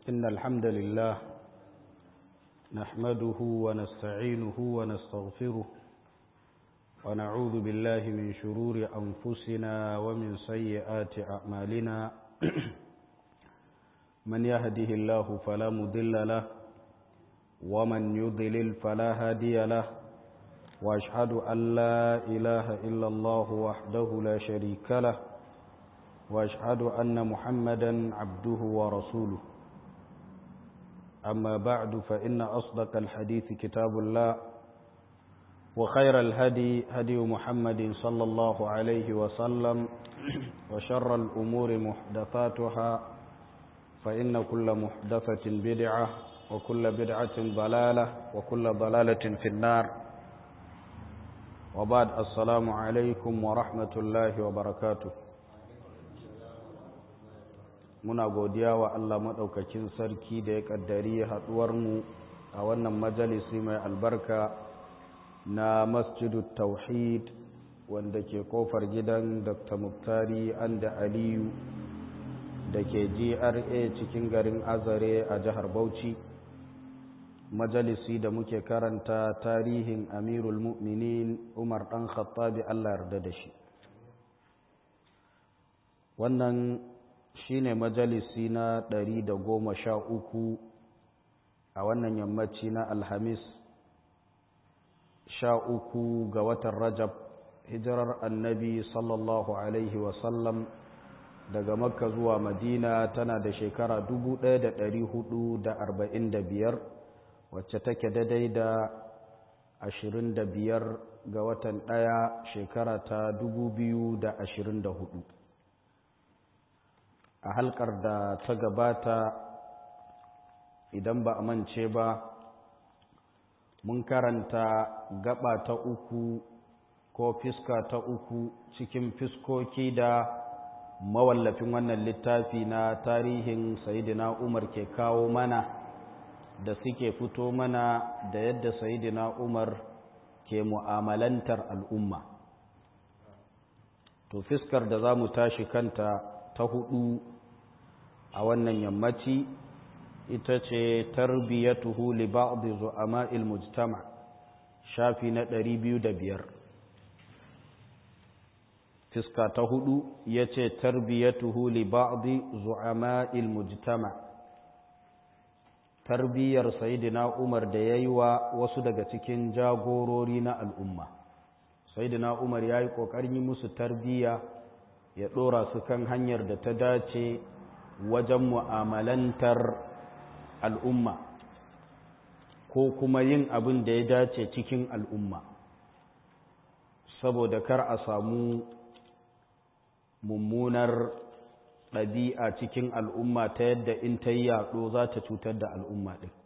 إن الحمد لله نحمده ونستعينه ونستغفره ونعوذ بالله من شرور أنفسنا ومن سيئات أعمالنا من يهده الله فلا مضل له ومن يضلل فلا هادي له وأشهد أن لا إله إلا الله وحده لا شريك له وأشهد أن محمدا عبده ورسوله أما بعد فإن أصدق الحديث كتاب الله وخير الهدي هدي محمد صلى الله عليه وسلم وشر الأمور محدثاتها فإن كل محدثة بدعة وكل بدعة ضلالة وكل ضلالة في النار وبعد السلام عليكم ورحمة الله وبركاته muna godiya wa Allah maɗaukakin sarki da ya ƙaddari haɗuwarmu a wannan majalisi mai albarka na masjidu tauhid wanda ke kofar gidan dr muktari anda aliyu da ke gra cikin garin azare a jihar bauchi majalisi da muke karanta tarihin amirul mu'minin umar ɗan khattabi allah yarda da shi wannan shine majalisi na ɗari da goma sha uku a wannan yammaci na alhamis sha uku ga watan rajab hijirar annabi sallallahu alaihi wasallam daga makka zuwa madina tana da shekara dubu ɗaya da ɗari hudu da arba'in da biyar wacce take daidai da ashirin da biyar ga watan ɗaya shekara ta dubu biyu da ashirin da hudu a halkar da ta gabata idan ba a mance ba mun karanta gaba ta uku ko fiska ta uku cikin fiskoki da mawallafin wannan littafi na tarihin sayidina umar ke kawo mana da suke fito mana da yadda sayidina umar ke mu'amalantar al'umma to fiskar da za mu tashi kanta ta hudu a wannan yammaci ita ce tarbiyatuhu li ba'd zu'ama'il mujtama shafi na 205 fiska ta hudu yace tarbiyatuhu li ba'd zu'ama'il mujtama tarbiyar sayyidina Umar da yayi wa wasu daga cikin jagorori na al'umma sayyidina Umar yayi kokarin yi musu tarbiya ya dora su kan hanyar da ta dace wajen mu'amalantar al'umma ko kuma yin abin da ya dace cikin al'umma saboda kar a samu mummunar ɗabi'a cikin al'umma ta yadda in ta yi yaɗo za ta cutar da al'umma ɗin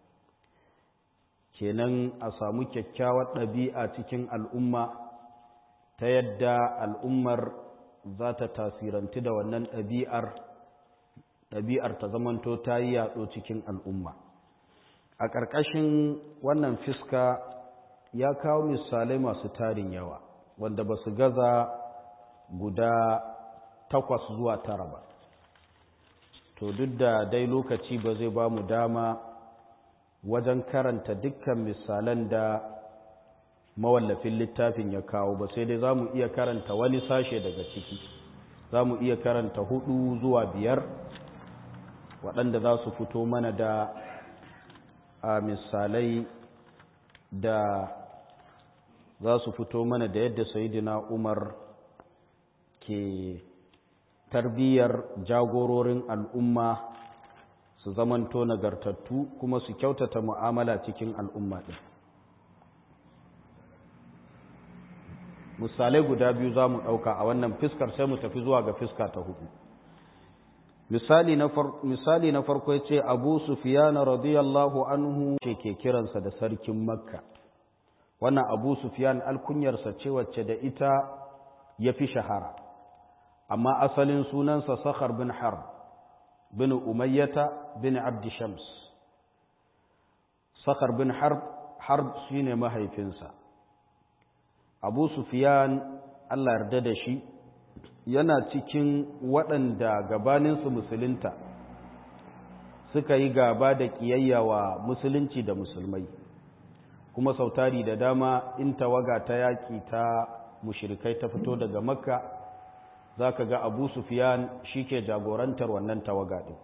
kenan a samu kyakkyawar ɗabi'a cikin al'umma ta yadda al'ummar za ta tasiranti da wannan ɗabi'ar ɗabi'ar ta zamanto ta yi yaɗo cikin al'umma a ƙarƙashin wannan fiska ya kawo misalai masu tarin yawa wanda ba su gaza guda takwas zuwa tara ba to duk da dai lokaci ba zai ba mu dama wajen karanta dukkan misalan da mawallafin littafin ya kawo ba sai dai za mu iya karanta wani sashe daga ciki za mu iya karanta hudu zuwa biyar waɗanda za su fito mana da a misalai da za su fito mana da yadda sayidina umar ke tarbiyyar jagororin al'umma su zamanto nagartattu kuma su kyautata mu'amala cikin al'umma ɗin misalai guda biyu za mu ɗauka a wannan fiskar sai mu tafi zuwa ga fiska ta hudu misali na farko ya ce abu sufiyana radiyallahu anhu ce ke kiransa da sarkin makka wannan abu sufiyan alkunyarsa ce wacce da ita ya fi shahara amma asalin sunansa sakhar bin harb bin umayyata bin abdi shams sakhar bin harb harb shine mahaifinsa abu sufiyan allah yarda da shi yana cikin waɗanda gabaninsu musulunta suka yi gaba da ƙiyayya wa musulunci da musulmai kuma sautari da dama in tawaga ta yaƙi ta mushirikai ta fito daga makka za ka ga abu sufiyan shi ke jagorantar wannan tawaga ɗin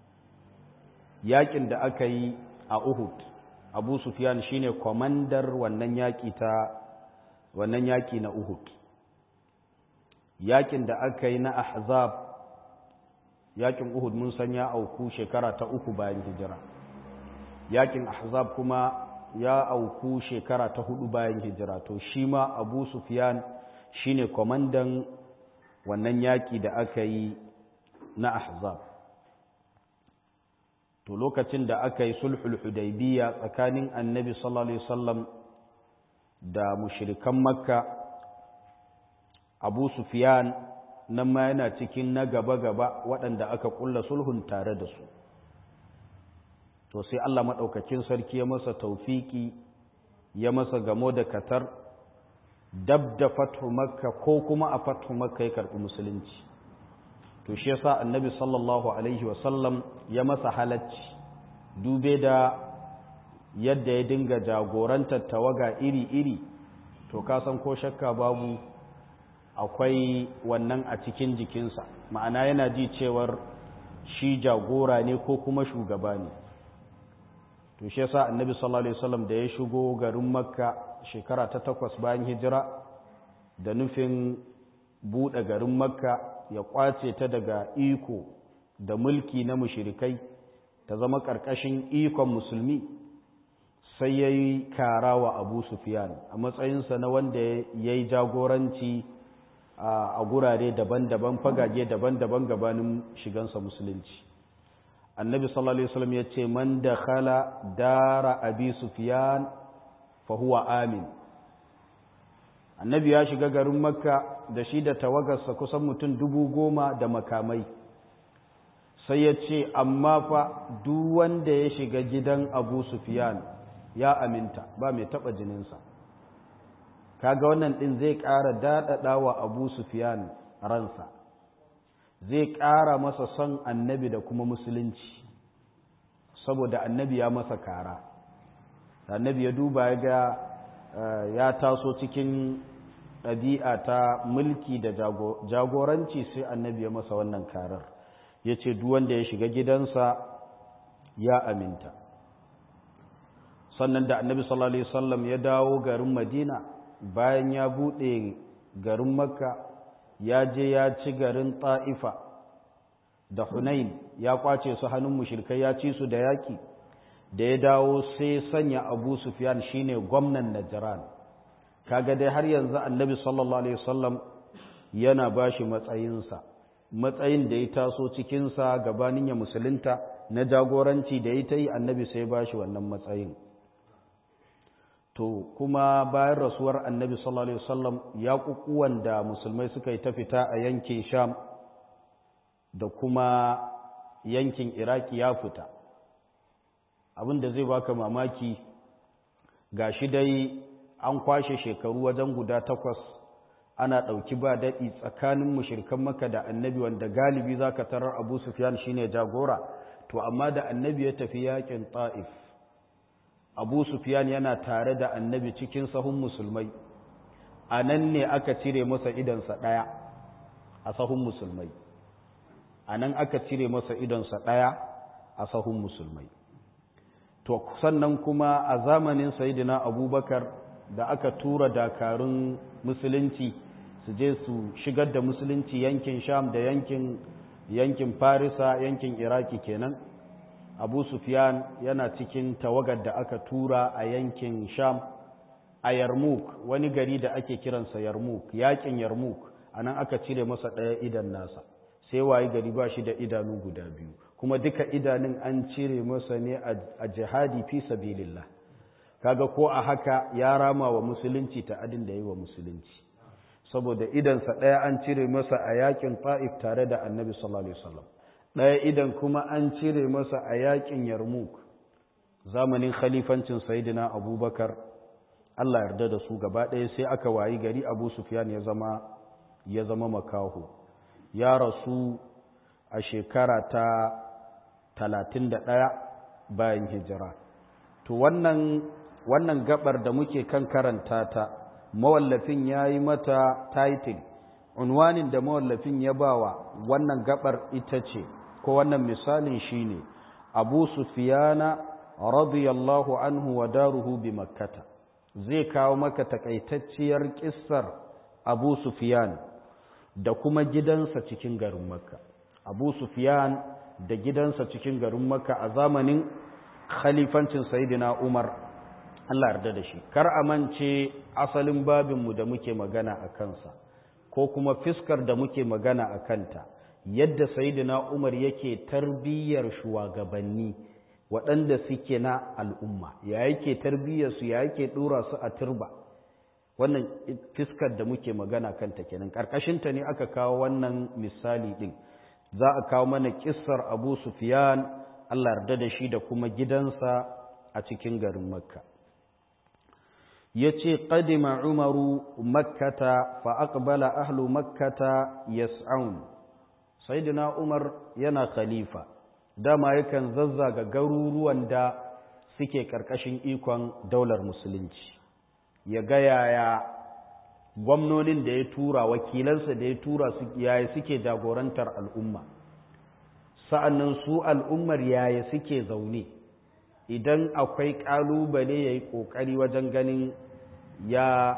yaƙin da aka yi a uhud abu sufiyan shi ne kwamandar wannan yaƙi ta wannan yaƙi na uhud yaƙin da aka yi na ahzab yaƙin uhud mun san ya auku shekara ta uku bayan hijira yaƙin ahzab kuma ya auku shekara ta hudu bayan hijira to shi ma abu sufiyan shi ne kwamandan wannan yaƙi da aka yi na ahzab to lokacin da aka yi sulhul hudaybiya tsakanin annabi sallallahu alaihi wasallam da mushrikan makka abu sufiyan nan ma yana cikin na gaba-gaba waɗanda aka ƙulla sulhun tare da su to sai Allah maɗaukakin sarki ya masa taufiki ya masa gamo da katar dab da fathu makka ko kuma a fathu makka ya karɓi musulunci to shi yasa annabi sallallahu alaihi wasallam ya masa halacci dube da yadda ya dinga jagorantar tawaga iri-iri to ka san ko shakka babu akwai wannan a cikin jikinsa ma'ana yana ji cewar shi jagora ne ko kuma shugaba ne to shi yasa annabi sallallahu alaihi wasallam da ya shigo garin makka shekara ta takwas bayan hijira da nufin buɗe garin makka ya kwace ta daga iko da mulki na mushirikai ta zama ƙarƙashin ikon musulmi sai ya yi kara wa abu sufiyan a matsayinsa na wanda ya yi jagoranci a gurare daban-daban fagage daban-daban gabanin shigansa musulunci annabi sallallahu alaihi wasallam ya ce man da khala dara abi sufiyan fa huwa amin annabi ya shiga garin makka da shi da tawagarsa kusan mutum dubu goma da makamai sai ya ce amma fa duk wanda ya shiga gidan abu sufiyan ya aminta ba mai taɓa jininsa kaga wannan ɗin zai ƙara daɗaɗa wa abu sufiyan ransa zai ƙara masa son annabi da kuma musulunci saboda annabi ya masa kara annabi ya duba ya ga ya taso cikin ɗabi'a ta mulki da jagoranci sai annabi ya masa wannan karar ya ce wanda ya shiga gidansa ya aminta sannan da annabi sallallahu alaihi wasallam ya dawo garin madina bayan ya buɗe garin makka ya je ya ci garin ta'ifa da hunain ya kwace su hannun mushrikai ya ci su da yaƙi da ya dawo sai sanya abu sufyan shine gwamnan najran kaga dai har yanzu annabi sallallahu alaihi wasallam yana bashi matsayinsa matsayin da ya taso cikinsa gabanin ya musulunta na jagoranci da ya ta yi annabi sai bashi wannan matsayin to kuma bayan rasuwar annabi sallallahu alaihi wasallam ya kukuwan da musulmai suka yi ta fita a yankin sham da kuma yankin iraki ya fita abin da zai baka mamaki ga shi dai an kwashe shekaru wajen guda takwas ana ɗauki ba daɗi tsakanin mushirkan maka da annabi wanda galibi za ka tarar abu sufyan shine jagora to amma da annabi ya tafi yakin ta'if abu sufyan yana tare da annabi cikin sahun musulmai a nan ne aka cire masa idansa ɗaya a sahun musulmai a nan aka cire masa idonsa ɗaya a sahun musulmai to sannan kuma a zamanin sayidina abubakar da aka tura dakarun musulunci su je su shigar da musulunci yankin sham da yankin yankin farisa yankin iraki kenan abu sufyan yana cikin tawagar da aka tura a yankin sham a yarmouk wani gari da ake kiransa yarmouk yakin yarmouk a nan aka cire masa ɗaya idan nasa sai waye gari ba shi da idanu guda biyu kuma duka idanun an cire masa ne a jihadi fi sabilillah kaga ko a haka ya rama wa musulunci ta adin da yi wa musulunci saboda idansa ɗaya an cire masa a yakin ta'if tare da annabi sallallahu alaihi wasallam ɗaya idan kuma an cire masa a yakin yarmuk zamanin khalifancin sayyidina abubakar Allah yarda da su gaba ɗaya sai aka wayi gari abu sufyan ya zama ya zama makaho ya rasu a shekara ta talatin da ɗaya bayan hijira to wannan wannan gabar da muke kan karanta ta mawallafin ya yi mata title unwanin da mawallafin ya bawa wannan gabar ita ce ko wannan misalin shine abu sufiyana radiyallahu anhu wa daruhu bi makkata zai kawo maka takaitacciyar kissar abu sufiyan da kuma gidansa cikin garin makka abu sufiyan da gidansa cikin garin makka a zamanin khalifancin sayidina umar Allah yarda da shi kar a mance asalin babinmu da muke magana a kansa ko kuma fiskar da muke magana a kanta yadda sayidina umar yake tarbiyyar shugabanni waɗanda suke na al'umma ya yake tarbiyyarsu ya yake ɗora su a turba wannan fiskar da muke magana kanta kenan ƙarƙashinta ne aka kawo wannan misali ɗin za a kawo mana ƙissar abu sufiyan allah yarda da shi da kuma gidansa a cikin garin makka ya ce ƙadima umaru makkata fa aqbala ahlu makkata yas'aun sayyidina umar yana khalifa dama yakan zazzaga garuruwan da suke ƙarƙashin ikon daular musulunci ya ga yaya gwamnonin da ya tura wakilansa da ya tura yaya suke jagorantar al'umma sa'annan su al'ummar yaya suke zaune idan akwai ƙalubale ya yi ƙoƙari wajen ganin ya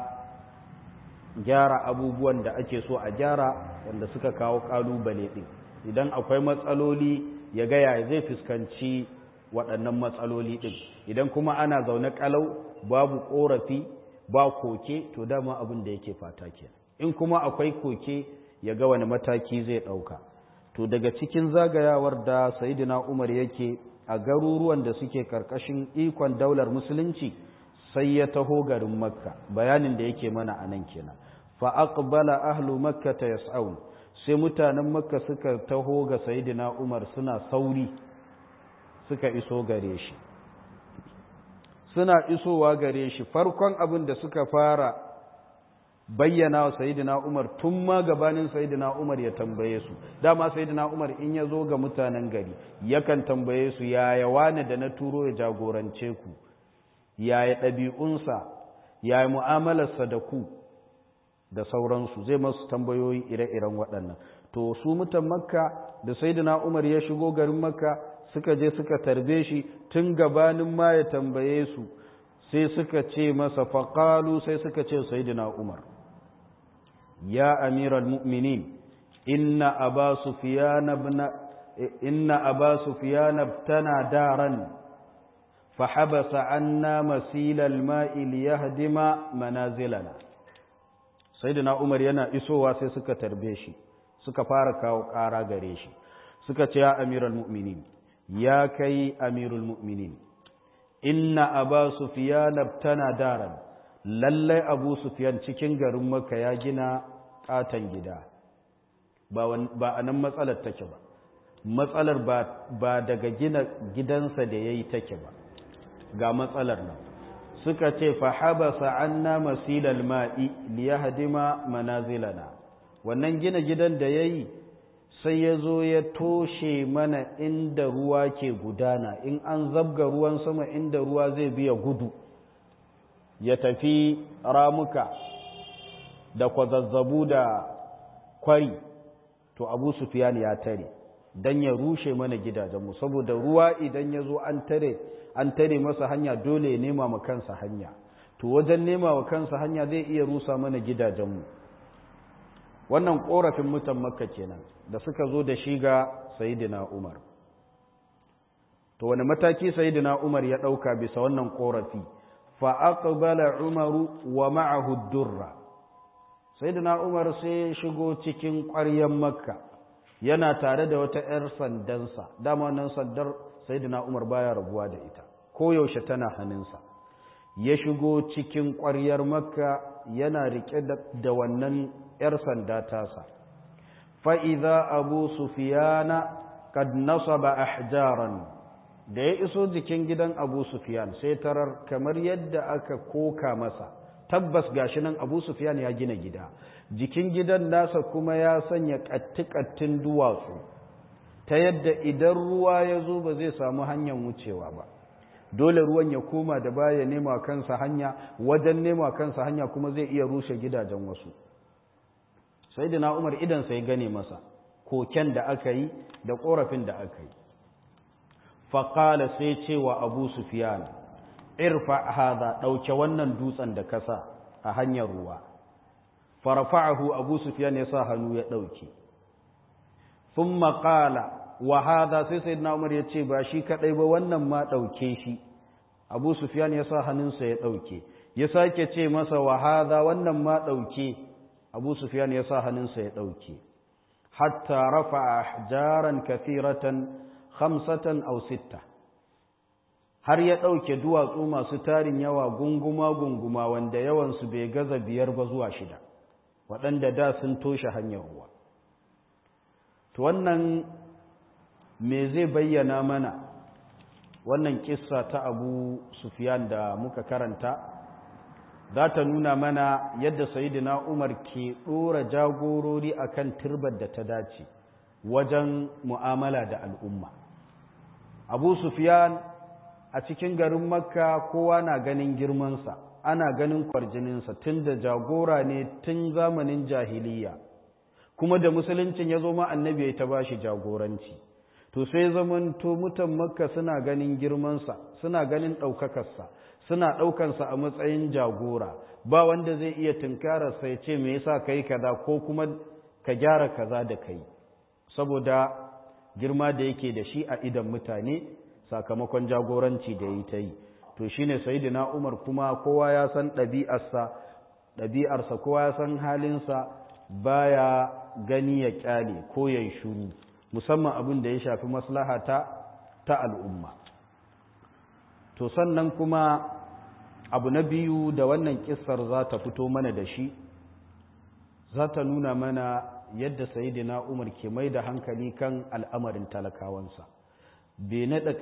gyara abubuwan da ake so a gyara wanda suka kawo ƙalubale ɗin idan akwai matsaloli ya gaya zai fuskanci waɗannan matsaloli ɗin idan kuma ana zaune ƙalau babu ƙorafi ba koke to dama abin da yake fata ke in kuma akwai koke ya ga wani mataki zai ɗauka to daga cikin zagayawar da sayidina umar yake a garuruwan da suke karkashin ikon daular musulunci sai ya taho garin makka bayanin da yake mana a nan kenan fa aqbala ahlu makka ta yas'aun sai mutanen makka suka taho ga sayidina umar suna sauri suka iso gare shi suna isowa gare shi farkon abin da suka fara bayyana wa sayidina Umar tun ma gabanin sayidina Umar ya tambaye su dama sayidina Umar in ya zo ga mutanen gari yakan tambaye su yaya wani da na turo ya jagorance ku yaya ɗabi'unsa yaya mu'amalarsa da ku da sauransu zai masu tambayoyi ire-iren waɗannan to su mutan makka da sayidina Umar ya shigo garin makka suka je suka tarbe shi tun gabanin ma ya tambaye su sai suka ce masa faƙalu sai suka ce sayidina Umar ya amiral mu'minin inna aba sufyan ibn inna aba sufyan ibtana daran فحبس عنا مسيل الماء ليهدم منازلنا سيدنا عمر yana isowa sai suka tarbe shi suka fara kawo ƙara gare shi suka ce ya amiral mu'minin ya kai amirul mu'minin inna aba sufyan ibtana daran lallai abu sufyan cikin garin makka ya gina katon gida ba ba anan matsalar take ba matsalar ba ba daga gina gidansa da yayi take ba ga matsalar nan suka ce fa habasa anna masilal ma'i liyahdima manazilana wannan gina gidan da yayi sai ya zo ya toshe mana inda ruwa ke gudana in an zabga ruwan sama inda ruwa zai biya gudu ya tafi ramuka da kwazazzabu da kwari to abu sufiyan ya tare don ya rushe mana gidajenmu saboda ruwa idan ya zo an tare an tare masa hanya dole ya nema ma kansa hanya to wajen nema wa kansa hanya zai iya rusa mana gidajenmu wannan korafin mutan makka kenan da suka zo da shi ga sayidina umar to wani mataki sayidina umar ya ɗauka bisa wannan korafi fa aqbala umaru wa ma'ahu durra sayidina umar sai shigo cikin ƙwaryen makka yana tare da wata 'yar sandansa dama wannan sandar sayyidina Umar baya rabuwa da ita koyaushe tana hannunsa ya shigo cikin ƙwaryar makka yana rike da wannan 'yar sanda tasa fa'iza abu sufiyana kad nasaba ahjaran da ya iso jikin gidan abu sufiyan sai tarar kamar yadda aka koka masa tabbas gashi nan abu sufiyan ya gina gida jikin gidan nasa kuma ya sanya ƙatti-ƙattin duwatsu ta ta yadda idan ruwa ya zo ba zai samu hanyar wucewa ba dole ruwan ya koma da baya nema kansa hanya wajen nema kansa hanya kuma zai iya rushe gidajen wasu sai da na umar idansa ya gane masa koken da aka yi da korafin da aka yi faƙala sai cewa abu sufiyan irfa hada ɗauke wannan dutsen da kasa a hanyar ruwa farfa'ahu abu sufiyan ya sa hannu ya ɗauke sun maƙala wa hada sai sai na umar ya ce ba shi kaɗai ba wannan ma ɗauke shi abu sufiyan ya sa hannunsa ya ɗauke ya sake ce masa wa hada wannan ma ɗauke abu sufiyan ya sa hannunsa ya ɗauke hatta rafa ahjaran kathiratan khamsatan aw sitta har ya ɗauke duwatsu masu tarin yawa gunguma-gunguma wanda yawansu bai gaza biyar ba zuwa shida waɗanda da sun toshe hanyar ruwa to wannan me zai bayyana mana wannan kissa ta abu sufiyan da muka karanta za ta nuna mana yadda sayidina umar ke ɗora jagorori akan turbar da ta dace wajen mu'amala da al'umma abu sufiyan a cikin garin makka kowa na ganin girmansa ana ganin kwarjininsa tun da jagora ne tun zamanin jahiliya kuma da musuluncin ya zo ma annabi ya ta ba shi jagoranci to sai zamanto mutan makka suna ganin girmansa suna ganin ɗaukakarsa suna ɗaukansa a matsayin jagora ba wanda zai iya tunkararsa ya ce me yasa kai kaza ko kuma ka gyara kaza da kai saboda girma da yake da shi a idan mutane sakamakon jagoranci da yi ta yi to shine sayyidina Umar kuma kowa ya san ɗabi'arsa ɗabi'arsa kowa ya san halinsa baya gani ya kyale ko ya shuru musamman abin da ya shafi maslaha ta ta al'umma to sannan kuma abu na biyu da wannan kissar za ta fito mana da shi za ta nuna mana yadda sayidina umar ke mai da hankali kan al'amarin talakawansa bai naɗa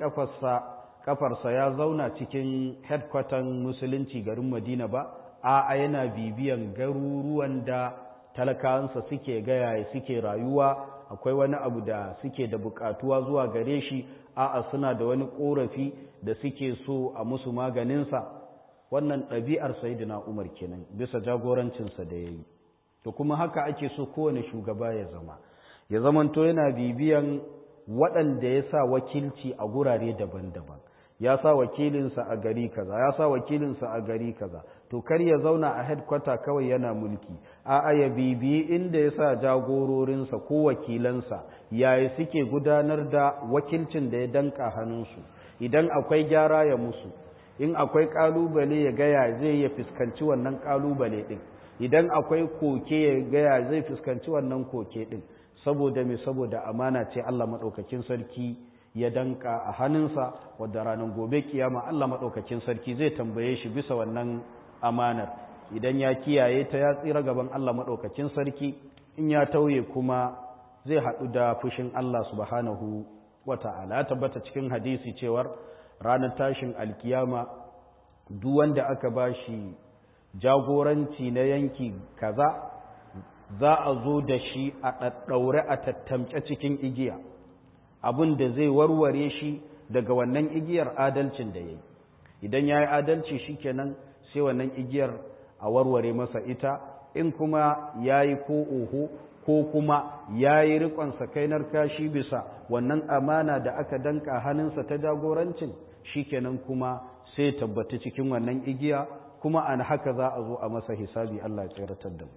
ƙafarsa ya zauna cikin headquarter musulunci garin madina ba a yana bibiyan garuruwan da talakawansa suke gaya suke rayuwa akwai wani abu da suke da buƙatuwa zuwa gare shi a'a suna da wani ƙorafi da suke so a musu maganinsa wannan ɗabi'ar sayidina umar kenan bisa jagorancinsa da ya yi to kuma haka ake so kowane shugaba ya zama ya zamanto yana bibiyan waɗanda ya sa wakilci a gurare daban-daban ya sa wakilinsa a gari kaza ya sa wakilinsa a gari kaza to kar ya zauna a headquarter kawai yana mulki a'a ya bibiyi inda ya sa jagororinsa ko wakilansa yaya suke gudanar da wakilcin da ya danka hannunsu idan akwai gyara ya musu in akwai kalubale ya gaya zai ya fuskanci wannan kalubale din idan akwai koke ya gaya zai fuskanci wannan koke din saboda mai saboda amana ce Allah maɗaukakin sarki ya danka a hannunsa wadda ranar gobe kiyama Allah maɗaukakin sarki zai tambaye shi bisa wannan amanar idan ya kiyaye ta ya tsira gaban Allah maɗaukakin sarki in ya tauye kuma zai haɗu da fushin Allah subhanahu wa ta'ala ya tabbata cikin hadisi cewar ranar tashin alkiyama duk wanda aka bashi jagoranci na yanki kaza za a zo da shi a ɗaɗɗaure a tattamce cikin igiya abin da zai warware shi daga wannan igiyar adalcin da ya yi idan ya yi adalci shi kenan sai wannan igiyar a warware masa ita in kuma ya yi ko oho ko kuma ya yi riƙonsa kainar kashi bisa wannan amana da aka danka hannunsa ta jagorancin shi kenan kuma sai tabbata cikin wannan igiya kuma an haka za a zo a masa hisabi Allah ya tseratar da mu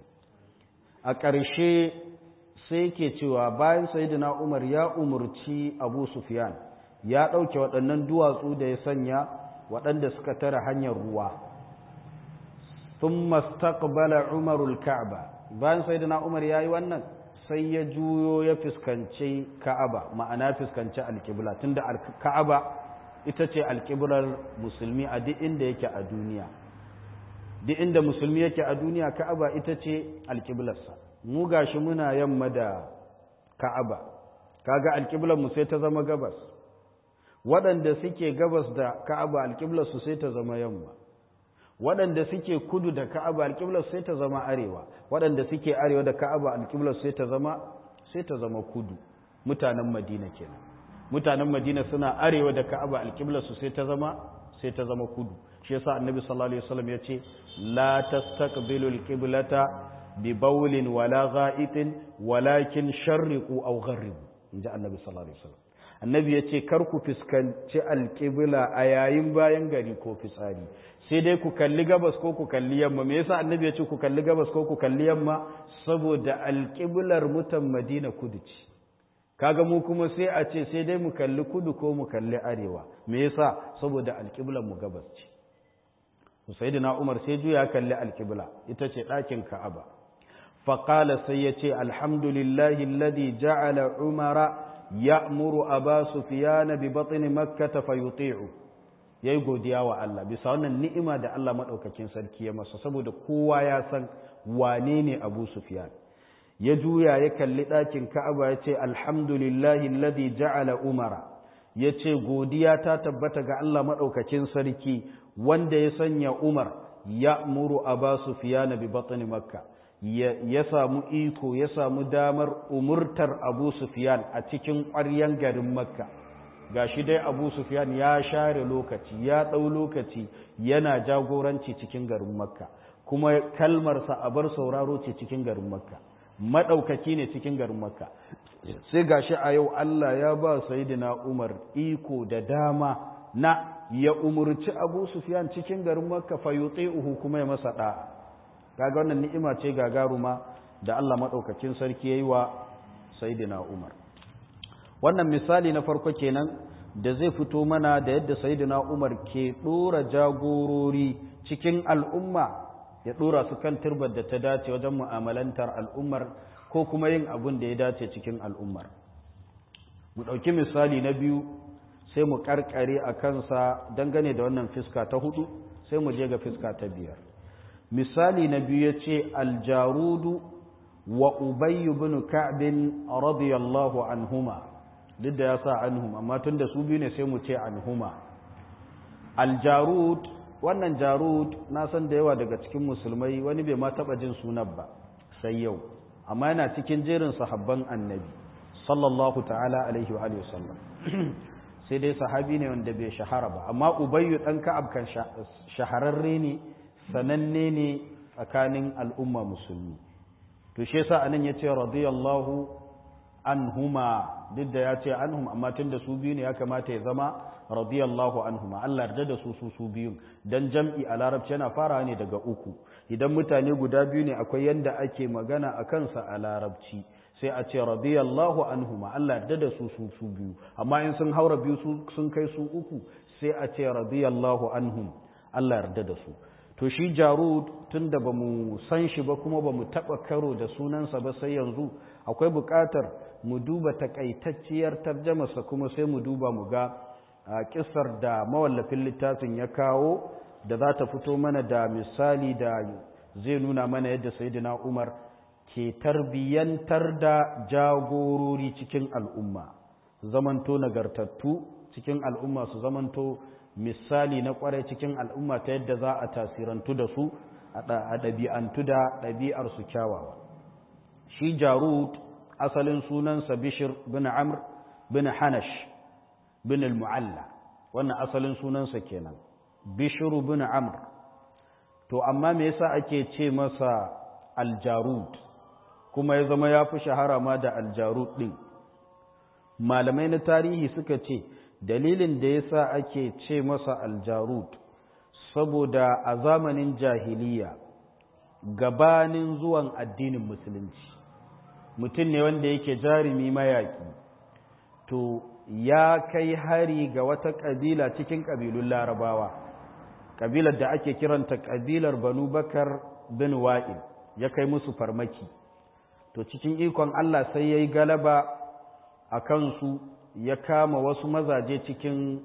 a ƙarshe sai ke cewa bayan sayyidina Umar ya umurci Abu Sufyan ya ɗauke waɗannan duwatsu da ya sanya waɗanda suka tara hanyar ruwa thumma istaqbala Umarul Ka'ba bayan sayyidina Umar yayi wannan sai ya juyo ya fuskanci Ka'aba ma'ana fuskanci alƙibla tunda Ka'aba ita ce alƙiblar musulmi a duk inda yake a duniya duk inda musulmi yake a duniya ka'aba ita ce alƙiblarsa mu gashi muna yamma da ka'aba kaga alƙiblar mu sai ta zama gabas waɗanda suke gabas da ka'aba alƙiblar su sai ta zama yamma waɗanda suke kudu da ka'aba alƙiblar sai ta zama arewa waɗanda suke arewa da ka'aba alƙiblar sai ta zama sai ta zama kudu mutanen madina kenan mutanen madina suna arewa da ka'aba alƙibla su sai ta zama sai ta zama kudu shi yasa annabi sallallahu alaihi wasallam ya ce la tastaqbilu alqiblata bi bawlin wala gha'itin walakin sharriqu aw gharribu inji annabi sallallahu alaihi wasallam annabi ya ce kar ku fuskanci alƙibla a yayin bayan gari ko fitsari sai dai ku kalli gabas ko ku kalli yamma me yasa annabi ya ce ku kalli gabas ko ku kalli yamma saboda alƙiblar mutan madina kudu ce kaga mu kuma sai a ce sai dai mu kalli kudu ko mu kalli arewa me yasa saboda alƙiblar mu gabas ce sayyidina umar sai juya kalli alƙibla ita ce ɗakin ka'aba faqala sai ya ce alhamdulillahi alladhi ja'ala umara ya'muru aba sufyan bi batni makkah fayuti'u yayi godiya wa Allah bisa wannan ni'ima da Allah madaukakin sarki ya masa saboda kowa ya san wane ne Abu Sufyan ya juya ya kalli ɗakin Ka'aba ya ce alhamdulillahi alladhi ja'ala umara ya ce godiya ta tabbata ga Allah madaukakin sarki wanda ya sanya Umar ya'muru Aba Sufyan bi batni makkah ya samu iko ya samu damar umurtar abu sufyan a cikin ƙwaryen garin makka ga shi dai abu sufyan ya share lokaci ya ɗau lokaci yana jagoranci cikin garin makka kuma kalmarsa a bar sauraro ce cikin garin makka maɗaukaki ne cikin garin makka sai ga shi a yau allah ya ba sayidina umar iko da dama na ya umurci abu sufyan cikin garin makka fa uhu kuma ya masa ɗa'a kaga wannan ni'ima ce gagaruma da Allah madaukakin sarki yayi wa sayyidina Umar wannan misali na farko kenan da zai fito mana da yadda sayyidina Umar ke dora jagorori cikin al'umma ya dora su kan turbar da ta dace wajen mu'amalantar al'ummar ko kuma yin abin da ya dace cikin al'ummar mu dauki misali na biyu sai mu karkare a kansa dangane da wannan fiska ta hudu sai mu je ga fiska ta biyar misali na biyu ya ce aljarudu wa ubayyu bin ka'bin radiyallahu anhuma duk da ya sa anhum amma tun da su biyu ne sai mu ce anhuma aljarud wannan jarud na san da yawa daga cikin musulmai wani bai ma taba jin sunan ba sai yau amma yana cikin jerin sahabban annabi sallallahu ta'ala alaihi wa alihi wasallam sai dai sahabi ne wanda bai shahara ba amma ubayyu dan ka'ab kan shahararre ne sananne ne tsakanin al'umma musulmi to shi yasa anan yace radiyallahu anhuma duk da yace anhum amma tunda su biyu ne ya kamata ya zama radiyallahu anhuma Allah yarda da su su su biyu dan jam'i a larabci yana farawa ne daga uku idan mutane guda biyu ne akwai yanda ake magana a kansa a larabci sai a ce radiyallahu anhuma Allah yarda da su su su biyu amma in sun haura biyu sun kai su uku sai a ce radiyallahu anhum Allah yarda da su to shi jarud tun da ba mu san shi ba kuma ba mu taɓa karo da sunansa ba sai yanzu akwai buƙatar mu duba takaitacciyar tarjamarsa kuma sai mu duba mu ga kisar da mawallafin littafin ya kawo da za ta fito mana da misali da zai nuna mana yadda sayyidina umar ke tarbiyyantar da jagorori cikin al'umma zamanto nagartattu cikin al'umma su zamanto misali na kwarai cikin al'umma ta yadda za a tasirantu da su a ɗabi'antu da ɗabi'arsu kyawawa shi jarud asalin sunansa bishir bin amr bin hanash bin al-mu'alla wannan asalin sunansa kenan bishiru bin amr to amma me yasa ake ce masa aljarud kuma ya zama ya fi shahara ma da aljarud ɗin malamai na tarihi suka ce dalilin da ya sa ake ce masa aljarud saboda a zamanin jahiliya gabanin zuwan addinin musulunci mutum ne wanda yake jarumi mayaki to ya kai hari ga wata ƙabila cikin ƙabilun larabawa ƙabilar da ake kiranta ƙabilar banu bakar bin wa'il ya kai musu farmaki to cikin ikon Allah sai ya yi galaba a kansu ya kama wasu mazaje cikin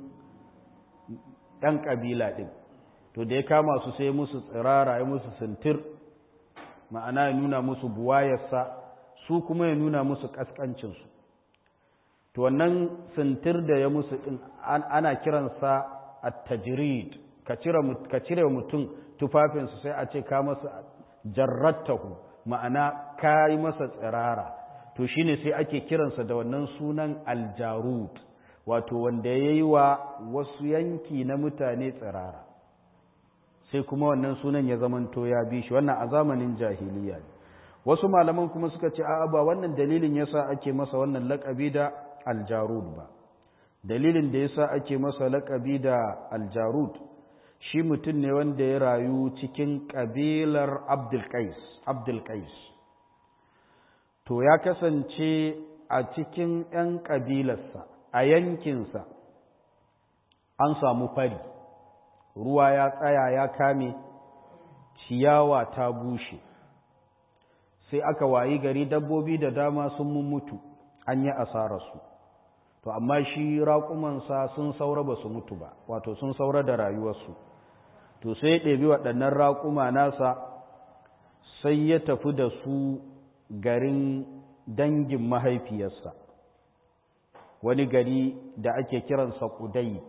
ɗan ƙabila ɗin to da ya kama su sai musu tsirara ya musu sintir ma'ana ya nuna musu buwayarsa su kuma ya nuna musu ƙasƙancinsu to wannan sintir da ya musu ɗin ana kiransa a tajirid ka cire mutum tufafinsu sai a ce ka masa jarrattahu ma'ana ka yi masa tsirara to shine sai ake kiransa da wannan sunan aljarud wato wanda ya yi wa wasu yanki na mutane tsirara sai kuma wannan sunan ya zamanto ya bi shi wannan a zamanin jahiliya ne wasu malaman kuma suka ce a'a ba wannan dalilin yasa ake masa wannan laƙabi da aljarud ba dalilin da yasa ake masa laƙabi da aljarud shi mutum ne wanda ya rayu cikin ƙabilar abdulkais abdulkais to ya kasance a cikin 'yan ƙabilarsa a yankinsa an samu fari ruwa ya tsaya ya kame ciyawa ta bushe sai aka wayi gari dabbobi da dama sun mutu an yi asararsu to amma shi raƙumansa sun saura ba su mutu ba wato sun saura da rayuwarsu to sai ya ɗebi waɗannan raƙuma nasa sai ya tafi da su garin dangin mahaifiyarsa wani gari da ake kiransa Qudayt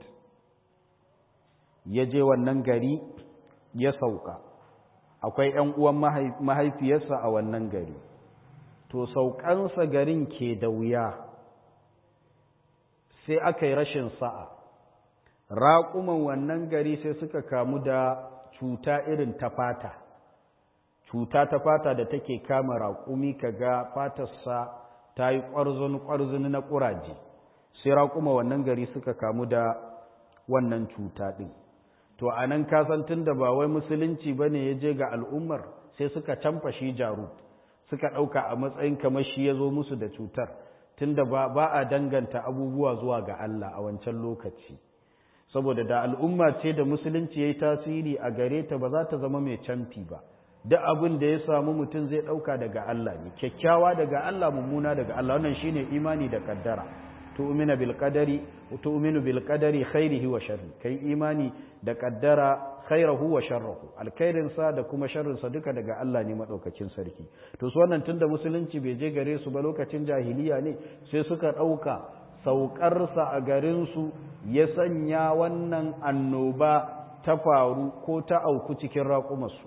ya je wannan gari ya sauka akwai ‘yan uwan mahaifiyarsa a wannan gari to saukansa garin ke da wuya sai aka yi rashin sa'a raƙuman wannan gari sai suka kamu da cuta irin ta fata cuta ta fata da take kama raƙumi kaga fatarsa ta yi ƙwarzoni-ƙwarzoni na ƙuraje sai raƙuma wannan gari suka kamu da wannan cuta ɗin to a nan kasantin da ba wai musulunci ba ne ya je ga al'ummar sai suka canfa shi jaru suka ɗauka a matsayin kamar shi ya zo musu da cutar tunda ba a danganta abubuwa zuwa ga Allah a wancan lokaci saboda da al'umma ce da musulunci ya yi tasiri a gare ta ba za ta zama mai canfi ba duk abin da ya samu mutum zai ɗauka daga Allah ne kyakkyawa daga Allah mummuna daga Allah wannan shine imani da kaddara tu'minu bil qadari tu'minu bil qadari khairihi wa sharri kai imani da kaddara khairahu wa sharruhu alkhairin sa da kuma sharrin sa duka daga Allah ne madaukakin sarki to su wannan tunda musulunci bai je gare su ba lokacin jahiliya ne sai suka ɗauka saukar sa a garin su ya sanya wannan annoba ta faru ko ta auku cikin raƙumarsu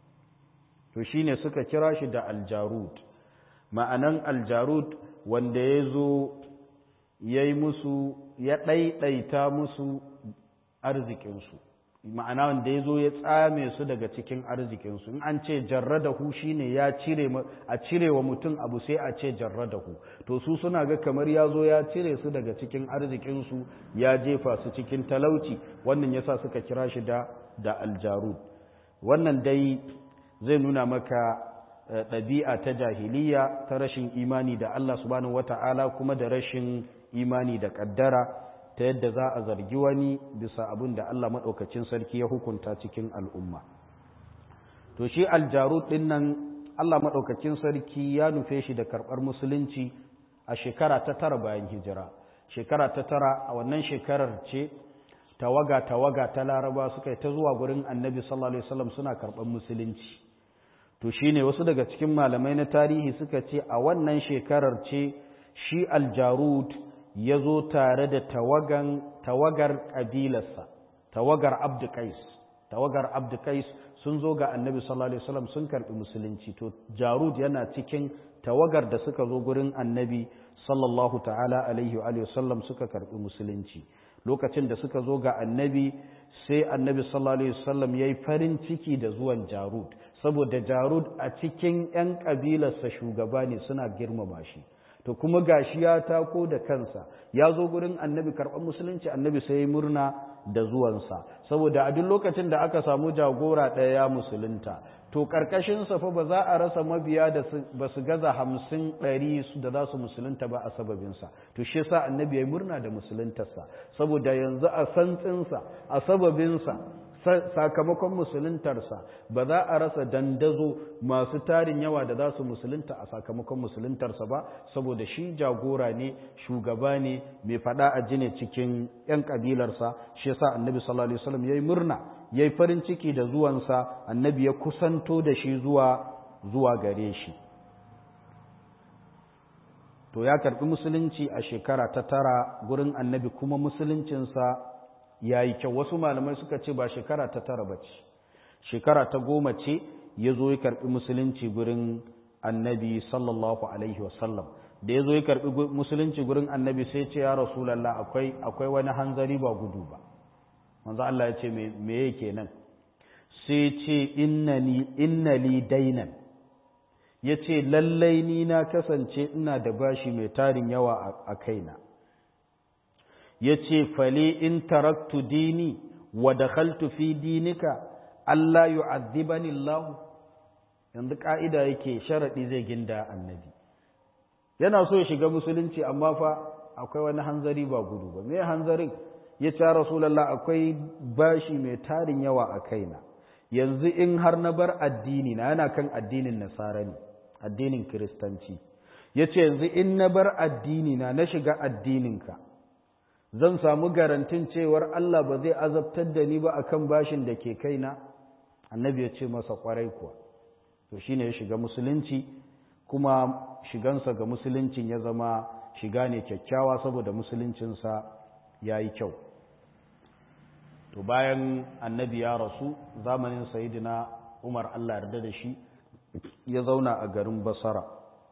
to shine suka kira shi da aljarud ma'anan aljarud wanda ya zo ya yi musu ya ɗaiɗaita musu arzikinsu ma'ana wanda ya zo ya tsame su daga cikin arzikinsu in an ce jarradahu shine ya cire a cire wa mutum abu sai a ce jarradahu to su suna ga kamar ya zo ya cire su daga cikin arzikinsu ya jefa su cikin talauci wannan yasa suka kira shi da da aljarud wannan dai zai nuna maka ɗabi'a ta jahiliya ta rashin imani da Allah subhanahu wata'ala kuma da rashin imani da ƙaddara ta yadda za a zargi wani bisa abin da Allah maɗaukacin sarki ya hukunta cikin al'umma. To shi aljarut ɗin nan Allah maɗaukacin sarki ya nufe shi da karɓar musulunci a shekara ta tara bayan hijira. Shekara ta tara a wannan shekarar ce tawaga-tawaga ta laraba suka yi ta zuwa gurin annabi sallallahu Alaihi wasallam suna karɓar musulunci. To shi ne wasu daga cikin malamai na tarihi suka ce a wannan shekarar ce shi aljarut ya zo tare da tawagan tawagar ƙabilarsa tawagar abdukais tawagar abdukais sun zo ga annabi sallallahu alaihi wasallam sun karɓi musulunci to jarud yana cikin tawagar da suka zo gurin annabi sallallahu ta'ala alaihi wa wasallam suka karɓi musulunci lokacin da suka zo ga annabi sai annabi sallallahu alaihi wasallam yayi farin ciki da zuwan jarud saboda jarud a cikin 'yan ƙabilarsa shugaba ne suna girmama shi to kuma gashi ya tako da kansa ya zo gurin annabi karɓar musulunci annabi sai ya murna da zuwansa saboda a duk lokacin da aka samu jagora ɗaya ya musulunta to ƙarƙashinsa fa ba za a rasa mabiya da ba su gaza hamsin ɗari da za su musulunta ba a sababinsa to shi yasa annabi ya murna da musuluntarsa saboda yanzu a santsinsa a sababinsa sakamakon musuluntarsa ba za a rasa dandazo masu tarin yawa da za su musulunta a sakamakon musuluntarsa ba saboda shi jagora ne shugaba ne mai fada a jine cikin 'yan kabilarsa shi yasa annabi sallallahu alaihi wasallam yayi murna yayi farin ciki da zuwansa annabi ya kusanto da shi zuwa zuwa gare shi to ya karbi musulunci a shekara ta tara gurin annabi kuma musuluncinsa ya yi kyau wasu malamai suka ce ba shekara ta tara ba ce shekara ta goma ce ya zo ya karɓi musulunci gurin annabi sallallahu alaihi wasallam da ya zo ya karɓi musulunci gurin annabi sai ce ya rasulallah akwai akwai wani hanzari ba gudu ba manzo Allah ya ce me yake nan sai ce innani innali dainan ya ce lallai ni na kasance ina da bashi mai tarin yawa a kaina ya ce fali in taraktu dini wa dakhaltu fi dinika Allah yu'adhibani Allah yanzu ka'ida yake sharadi zai ginda annabi yana so ya shiga musulunci amma fa akwai wani hanzari ba gudu ba me hanzarin ya ce rasulullah akwai bashi mai tarin yawa a kaina yanzu in har na bar addini na yana kan addinin nasara ne addinin kiristanci ya ce yanzu in na bar addini na na shiga addininka zan samu garantin cewar Allah ba zai azabtar da ni ba akan bashin da ke kaina annabi ya ce masa kwarai kuwa to shine ya shiga musulunci kuma shigansa ga musuluncin ya zama shiga ne kyakkyawa saboda musuluncinsa ya yi kyau to bayan annabi ya rasu zamanin sayidina umar Allah yarda da shi ya zauna a garin basara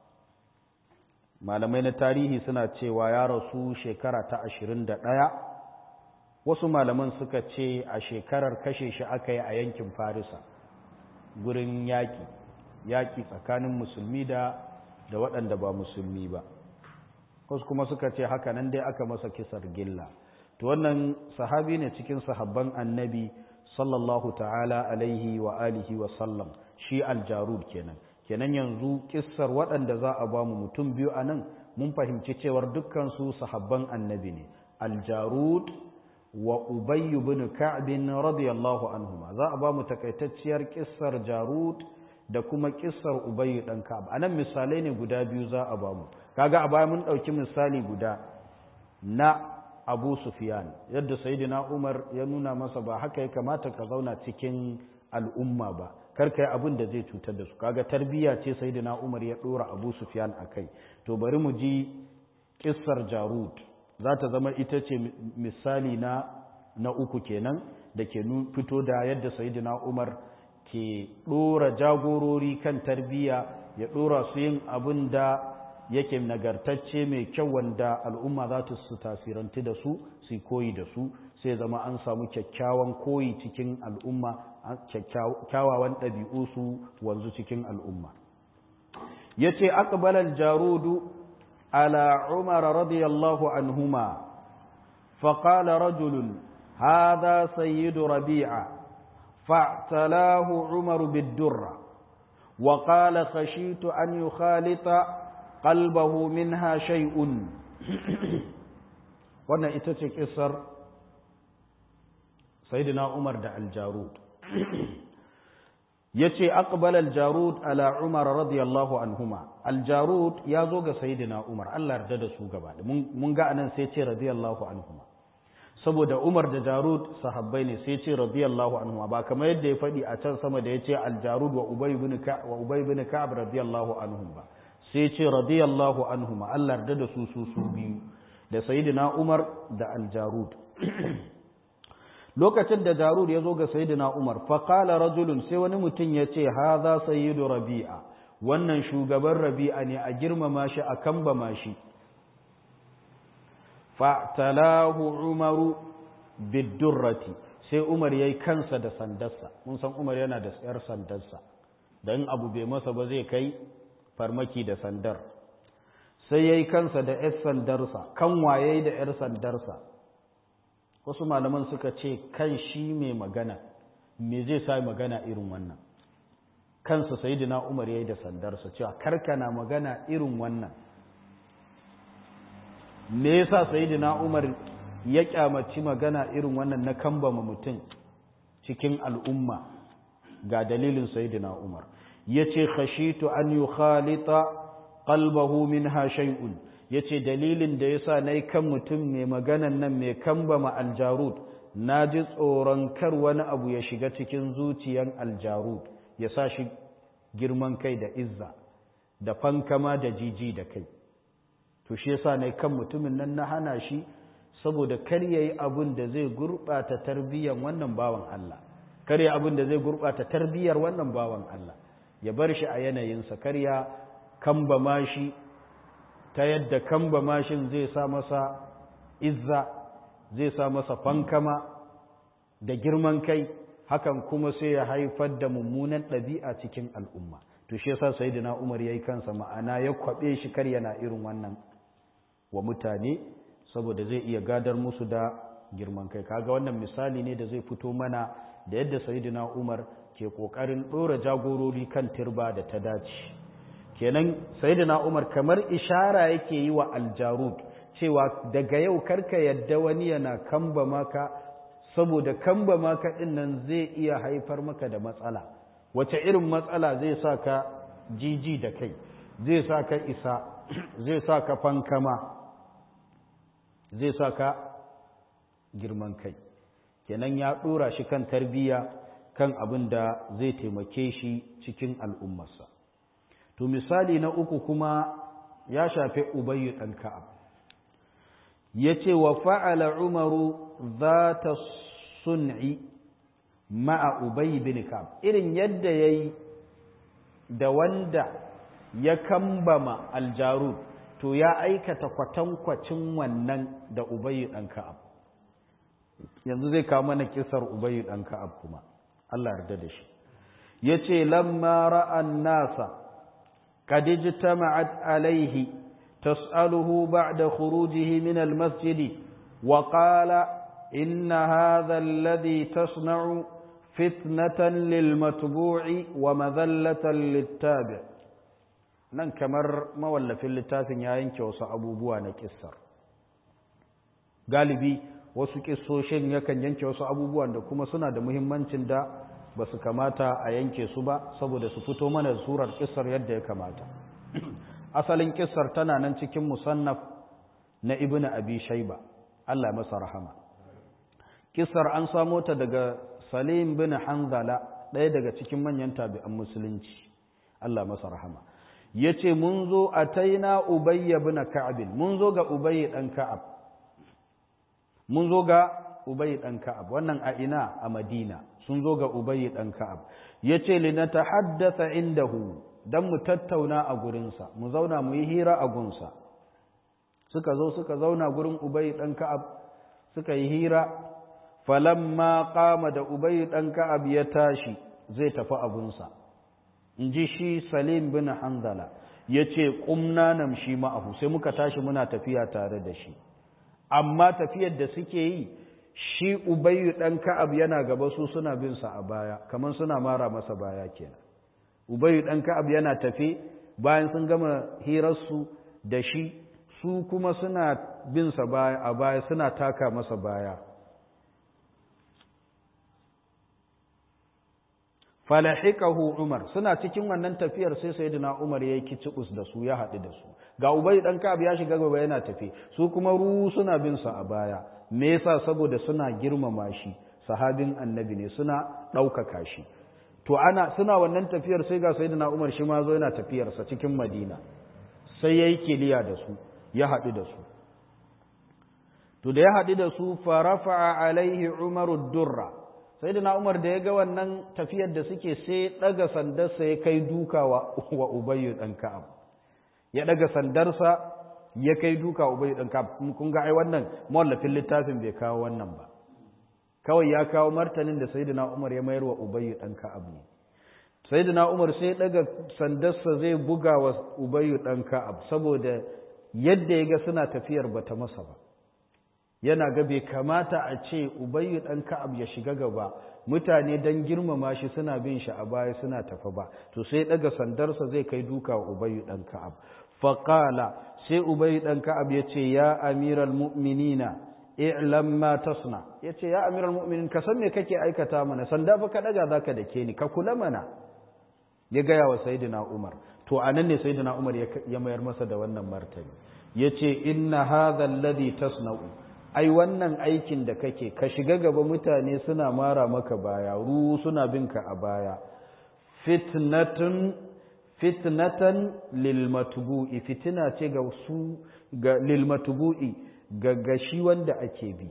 malamai na tarihi suna cewa ya rasu shekara ta ashirin da ɗaya wasu malaman suka ce a shekarar kashe shi aka yi a yankin farisa gurin yaƙi yaƙi tsakanin musulmi da da waɗanda ba musulmi ba wasu kuma suka ce haka nan dai aka masa kisar gilla to wannan sahabi ne cikin sahabban annabi sallallahu ta'ala alaihi wa alihi wa sallam shi aljarud kenan kenan yanzu kissar waɗanda za a ba mu mutum biyu a nan mun fahimci cewar dukkansu sahabban annabi ne aljarud wa ubayyu bin ka'bin radiyallahu anhuma za a ba mu takaitacciyar kissar jarud da kuma kissar ubayyu dan ka'ab anan misalai ne guda biyu za a ba mu kaga a baya mun dauki misali guda na Abu Sufyan yadda sayyidina Umar ya nuna masa ba haka ya kamata ka zauna cikin al'umma ba karka yi abin da zai cutar da su kaga tarbiyya ce sayyidina Umar ya dora Abu Sufyan akai to bari mu ji kissar Jarud za ta zama ita ce misali na na uku kenan da ke fito da yadda sayyidina Umar ke dora jagorori kan tarbiyya ya dora su yin abin da yake nagartacce mai kyau wanda al'umma za ta su tasiranti da su su koyi da su sai zama an samu kyakkyawan koyi cikin al'umma kyawawan ɗabi'u su wanzu cikin al'umma ya ce aqbalal jarudu ala umar radiyallahu anhuma faƙala rajulun هذا سيد ربيعة فاعتلاه عمر بالدرة وقال خشيت أن يخالط قلبه منها شيء wannan ita ce kisar sayyidina Umar da Al-Jarud yace aqbala Al-Jarud ala Umar radiyallahu anhuma Al-Jarud ya zo ga sayyidina Umar Allah yarda da su gaba mun ga anan sai ce radiyallahu anhuma saboda Umar da Jarud sahabbai ne sai ce radiyallahu anhuma ba kamar yadda ya faɗi a can sama da yace Al-Jarud wa Ubay ibn Ka'ab wa Ubay ibn Ka'ab radiyallahu anhum ba sai ce radiyallahu anhuma Allah yarda da su su su biyu da sayyidina Umar da Al-Jarud lokacin da Jarud ya zo ga sayyidina Umar fa qala rajulun sai wani mutum ya ce hadha sayyidu Rabi'a wannan shugaban Rabi'a ne a girmama shi a kambama shi fa talahu Umaru bidurrati sai Umar yayi kansa da sandarsa mun san Umar yana da tsayar sandarsa dan abu bai masa ba zai kai farmaki da sandar sai ya yi kansa da ‘yar sandarsa kan waye da ‘yar sandarsa wasu malaman suka ce kan shi mai magana me zai sa magana irin wannan kansa sayidina umar ya yi da sandarsa cewa karkana magana irin wannan me yasa sayidina umar ya kyamaci magana irin wannan na kambama mutum cikin al'umma ga dalilin sayidina umar ya ce khashitu an yi khalita qalbahu minha shay'un yace dalilin da yasa nayi kan mutum mai maganan nan mai kambama aljarud naji tsoron kar wani abu ya shiga cikin zuciyan aljarud ya sa shi girman kai da izza da fankama da jiji da kai to shi yasa nayi kan mutumin nan na hana shi saboda kar yayi abun da zai gurbata tarbiyyar wannan bawan Allah kar yayi abun da zai gurbata tarbiyyar wannan bawan Allah ya bar shi a yanayinsa kar ya kamba ma shi ta yadda kamba mashin zai sa masa izza zai sa masa fankama da girman kai hakan kuma sai ya haifar da mummunan ɗabi'a cikin al'umma to shi yasa sayyidina Umar yayi kansa ma'ana ya kwabe shi kar yana irin wannan wa mutane saboda zai iya gadar musu da girman kai kaga wannan misali ne da zai fito mana da yadda sayyidina Umar ke kokarin dora jagorori kan turba da ta dace kenan sayyidina Umar kamar ishara yake yi wa aljarud cewa daga yau karka yadda wani yana kamba maka saboda kamba maka din nan zai iya haifar maka da matsala wace irin matsala zai sa ka jiji da kai zai sa ka isa zai sa ka fankama zai sa ka girman kai kenan ya dora shi kan tarbiyya kan abin da zai taimake shi cikin al'ummarsa to misali na uku kuma ya shafi ubayyu ɗan ka'ab ya ce wa fa'ala umaru za ta sun'i ma'a ubayyu bin ka'ab irin yadda ya yi da wanda ya kambama aljaru to ya aikata kwatankwacin wannan da ubayyu ɗan ka'ab yanzu zai kawo mana kisar ubayyu ɗan ka'ab kuma Allah yarda da shi ya ce lamma ra'an nasa قد اجتمعت عليه تسأله بعد خروجه من المسجد وقال إن هذا الذي تصنع فتنة للمتبوع ومذلة للتابع nan kamar mawallafin littafin ya yanke wasu abubuwa na kissar galibi wasu kissoshin yakan yanke wasu abubuwan da kuma suna da muhimmancin da ba su kamata a yanke su ba saboda su fito mana surar kissar yadda ya kamata asalin kissar tana nan cikin musannaf na ibnu abi shayba Allah masa rahama kissar an samo ta daga salim bin hanzala ɗaya daga cikin manyan tabi'an musulunci Allah masa rahama yace mun zo ataina ubayy ibn ka'ab mun zo ga ubayy dan ka'ab mun zo ga ubayy dan ka'ab wannan a ina a madina sun zo ga ubayy dan ka'ab yace li natahaddatha indahu dan mu tattauna a gurinsa mu zauna mu yi hira a gunsa suka zo suka zauna gurin ubayy dan ka'ab suka yi hira falamma qama da ubayy dan ka'ab ya tashi zai tafi abunsa inji shi salim bin hanzala yace qumna namshi ma'ahu sai muka tashi muna tafiya tare da shi amma tafiyar da suke yi shi ubayyu ɗan ka'ab yana gaba su suna bin sa a baya kamar suna mara masa baya kenan ubayyu ɗan ka'ab yana tafe bayan sun gama hirarsu da shi su kuma suna bin sa baya a baya suna taka masa baya falahiqahu umar suna cikin wannan tafiyar sai sayyidina umar yayi kicibus da su ya haɗu da su ga ubay dan ka'ab ya shiga gaba yana tafe su kuma ru suna bin sa a baya me yasa saboda suna girmama shi sahabin annabi ne suna ɗaukaka shi to ana suna wannan tafiyar sai ga sayyidina umar shi ma zo yana tafiyar sa cikin madina sai yayi kiliya da su ya haɗu da su to da ya haɗu da su fa rafa'a alaihi umaru durra sai da umar da ya ga wannan tafiyar da suke sai ɗaga sandarsa ya kai duka wa ubayyu ɗan ka'ab ya ɗaga sandarsa ya kai duka wa ubayyu ɗan ka'ab kun ga ai wannan mawallafin littafin bai kawo wannan ba kawai ya kawo martanin da sayyidina umar ya mayar wa ubayyu ɗan ka'ab ne sayyidina umar sai ɗaga sandarsa zai buga wa ubayyu ɗan ka'ab saboda yadda ya ga suna tafiyar bata masa ba yana ga bai kamata a ce ubayyu ɗan ka'ab ya shiga gaba mutane don girmama shi suna bin shi a baya suna tafa ba to sai ɗaga sandarsa zai kai duka wa ubayyu ɗan ka'ab faƙala sai ubayyu ɗan ka'ab ya ce ya amiral mu'minina i'lam ma tasna ya ce ya amiral mu'minin ka san me kake aikata mana sanda ba ka ɗaga za ka dake ni ka kula mana ya gaya wa sayyidina umar to a nan ne sayyidina umar ya mayar masa da wannan martani ya ce inna hadha alladhi tasna'u ai wannan aikin da kake ka shiga gaba mutane suna mara maka baya ru suna binka a baya fitnatun fitnatan lil matbu'i fitina ce ga su ga lil matbu'i ga gashi wanda ake bi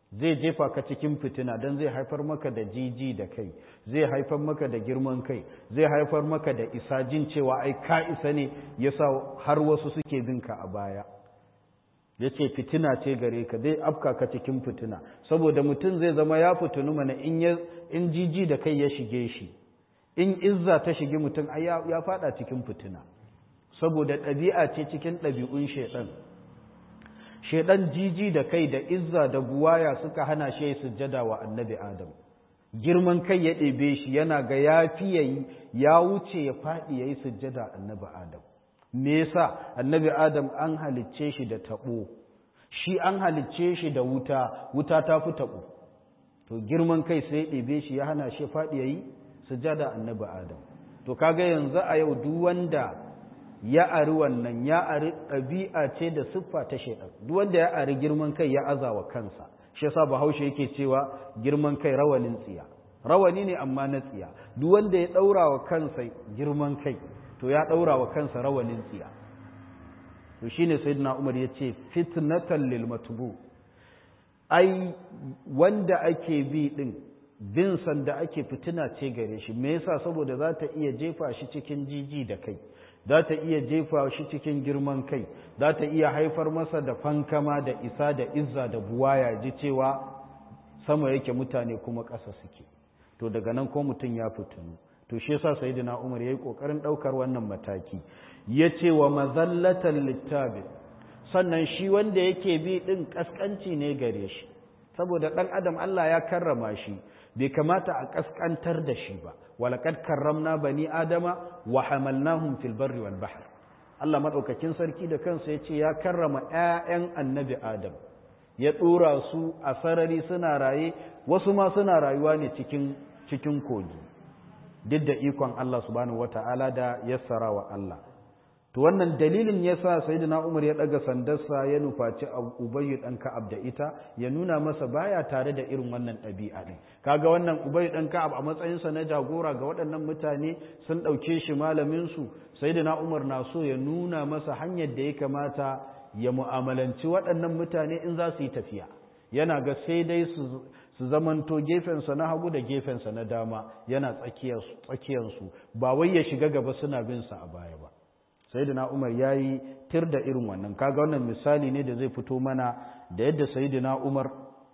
zai jefa ka cikin fitina don zai haifar maka da jiji da kai zai haifar maka da girman kai zai haifar maka da isa jin cewa ai ka isa ne yasa har wasu suke binka a baya ya ce fitina ce gare ka zai afka ka cikin fitina saboda mutum zai zama ya fitinu mana in jiji da kai ya shige shi in izza ta shige mutum ya fada cikin fitina saboda ɗabi'a ce cikin ɗabi'un shaiɗan shaiɗan jiji da kai da izza da buwaya suka hana shi sujjada wa annabi adam girman kai ya ɗebe shi yana ga ya fi yayi ya wuce ya faɗi ya yi sujjada annabi adam me yasa annabi adam an halicce shi da taɓo shi an halicce shi da wuta wuta ta fi taɓo to girman kai sai ya ɗebe shi ya hana shi faɗi ya yi sujjada annabi adam to kaga yanzu a yau duk wanda ya ari wannan ya ari ɗabi'a ce da siffa ta shaidan duk wanda ya ari girman kai ya azawa kansa shi yasa bahaushe yake cewa girman kai rawanin tsiya rawani ne amma na tsiya duk wanda ya ɗaura wa kansa girman kai to ya ɗaura wa kansa rawanin tsiya to shine sayyidina umar ya ce fitnatan lil matbu ai wanda ake bi din bin sanda ake fitina ce gare shi me yasa saboda za ta iya jefa shi cikin jiji da kai za ta iya jefa shi cikin girman kai za ta iya haifar masa da fankama da isa da izza da buwaya ji cewa sama yake mutane kuma ƙasa suke to daga nan ko mutum ya fitinu to shi yasa sayyidina Umar yayi kokarin daukar wannan mataki yace wa mazallatan littabi sannan shi wanda yake bi din kaskanci ne gare shi saboda dan adam Allah ya karrama shi bai kamata a kaskantar da shi ba walaqad karramna bani adama wa hamalnahum fil barri wal bahr Allah madaukakin sarki da kansa yace ya karrama ƴaƴan annabi adam ya dora su a sarari suna raye wasu ma suna rayuwa ne cikin cikin kogi duk da ikon Allah subhanahu wata'ala da yassara wa Allah to wannan dalilin yasa sayyidina Umar ya daga sandarsa ya nufaci Ubayy dan Ka'ab da ita ya nuna masa baya tare da irin wannan ɗabi'a din kaga wannan Ubayy dan Ka'ab a matsayin sa na jagora ga waɗannan mutane sun dauke shi malamin su sayyidina Umar na so ya nuna masa hanyar da ya kamata ya mu'amalanci waɗannan mutane in za su yi tafiya yana ga sai dai su su zamanto gefensa na hagu da gefensa na dama yana tsakiyarsu ba wai ya shiga gaba suna bin sa a baya ba sayyidina umar ya yi tir da irin wannan kaga wannan misali ne da zai fito mana da yadda sayyidina umar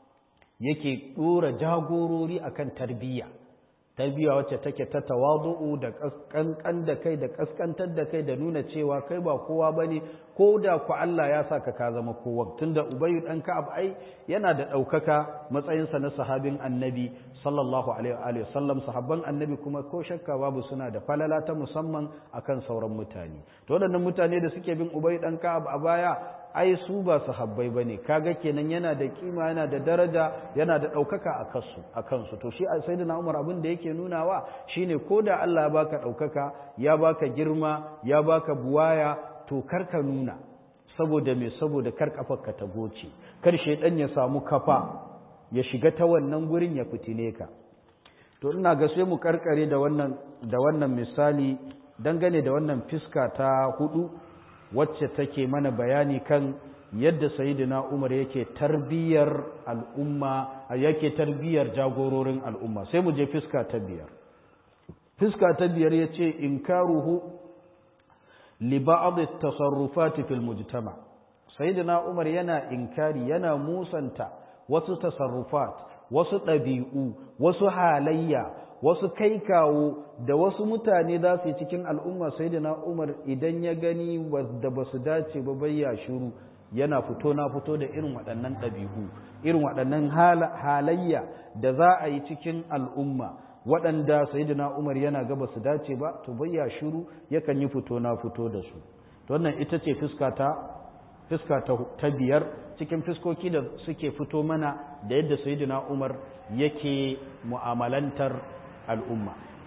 yake ɗora jagorori akan tarbiyya tarbiyya wacce take ta tawadu'u da kankan da kai da kaskantar da kai da nuna cewa kai ba kowa bane ko da ku Allah ya saka ka zama kowa tunda Ubayy dan Ka'ab ai yana da daukaka matsayin sa na sahabin Annabi sallallahu alaihi wa sallam sahabban Annabi kuma ko shakka babu suna da falala ta musamman akan sauran mutane to waɗannan mutane da suke bin Ubayy dan Ka'ab a baya ai su ba sahabbai bane kaga kenan yana da kima yana da daraja yana da daukaka a kansu a kansu to shi sayyidina Umar abin da yake nunawa shine koda Allah ya baka daukaka ya baka girma ya baka buwaya to karka nuna saboda me saboda kar kafarka ta goce kar shedan ya samu kafa ya shiga ta wannan gurin ya fitine ka to ina ga sai mu karkare da wannan da wannan misali dangane da wannan fiska ta hudu wacce take mana bayani kan yadda sayyidina Umar yake tarbiyar al'umma yake tarbiyar jagororin al'umma sai mu je fiska ta biyar fiska ta biyar yace inkaruhu li ba'd at-tasarrufat fil mujtama sayyidina Umar yana inkari yana musanta wasu tasarrufat wasu ɗabi'u wasu halayya wasu kai kawo da wasu mutane za su yi cikin al'umma sai da na umar idan ya gani da ba su dace ba bayya shuru yana fito na fito da irin waɗannan ɗabi'u irin waɗannan halayya da za a yi cikin al'umma waɗanda sai da na umar yana ga ba su dace ba to bayya shuru yakan yi fito na fito da su wannan ita ce fuska ta fuska ta biyar cikin fuskoki da suke fito mana da yadda sayyidina umar yake mu'amalantar al'umma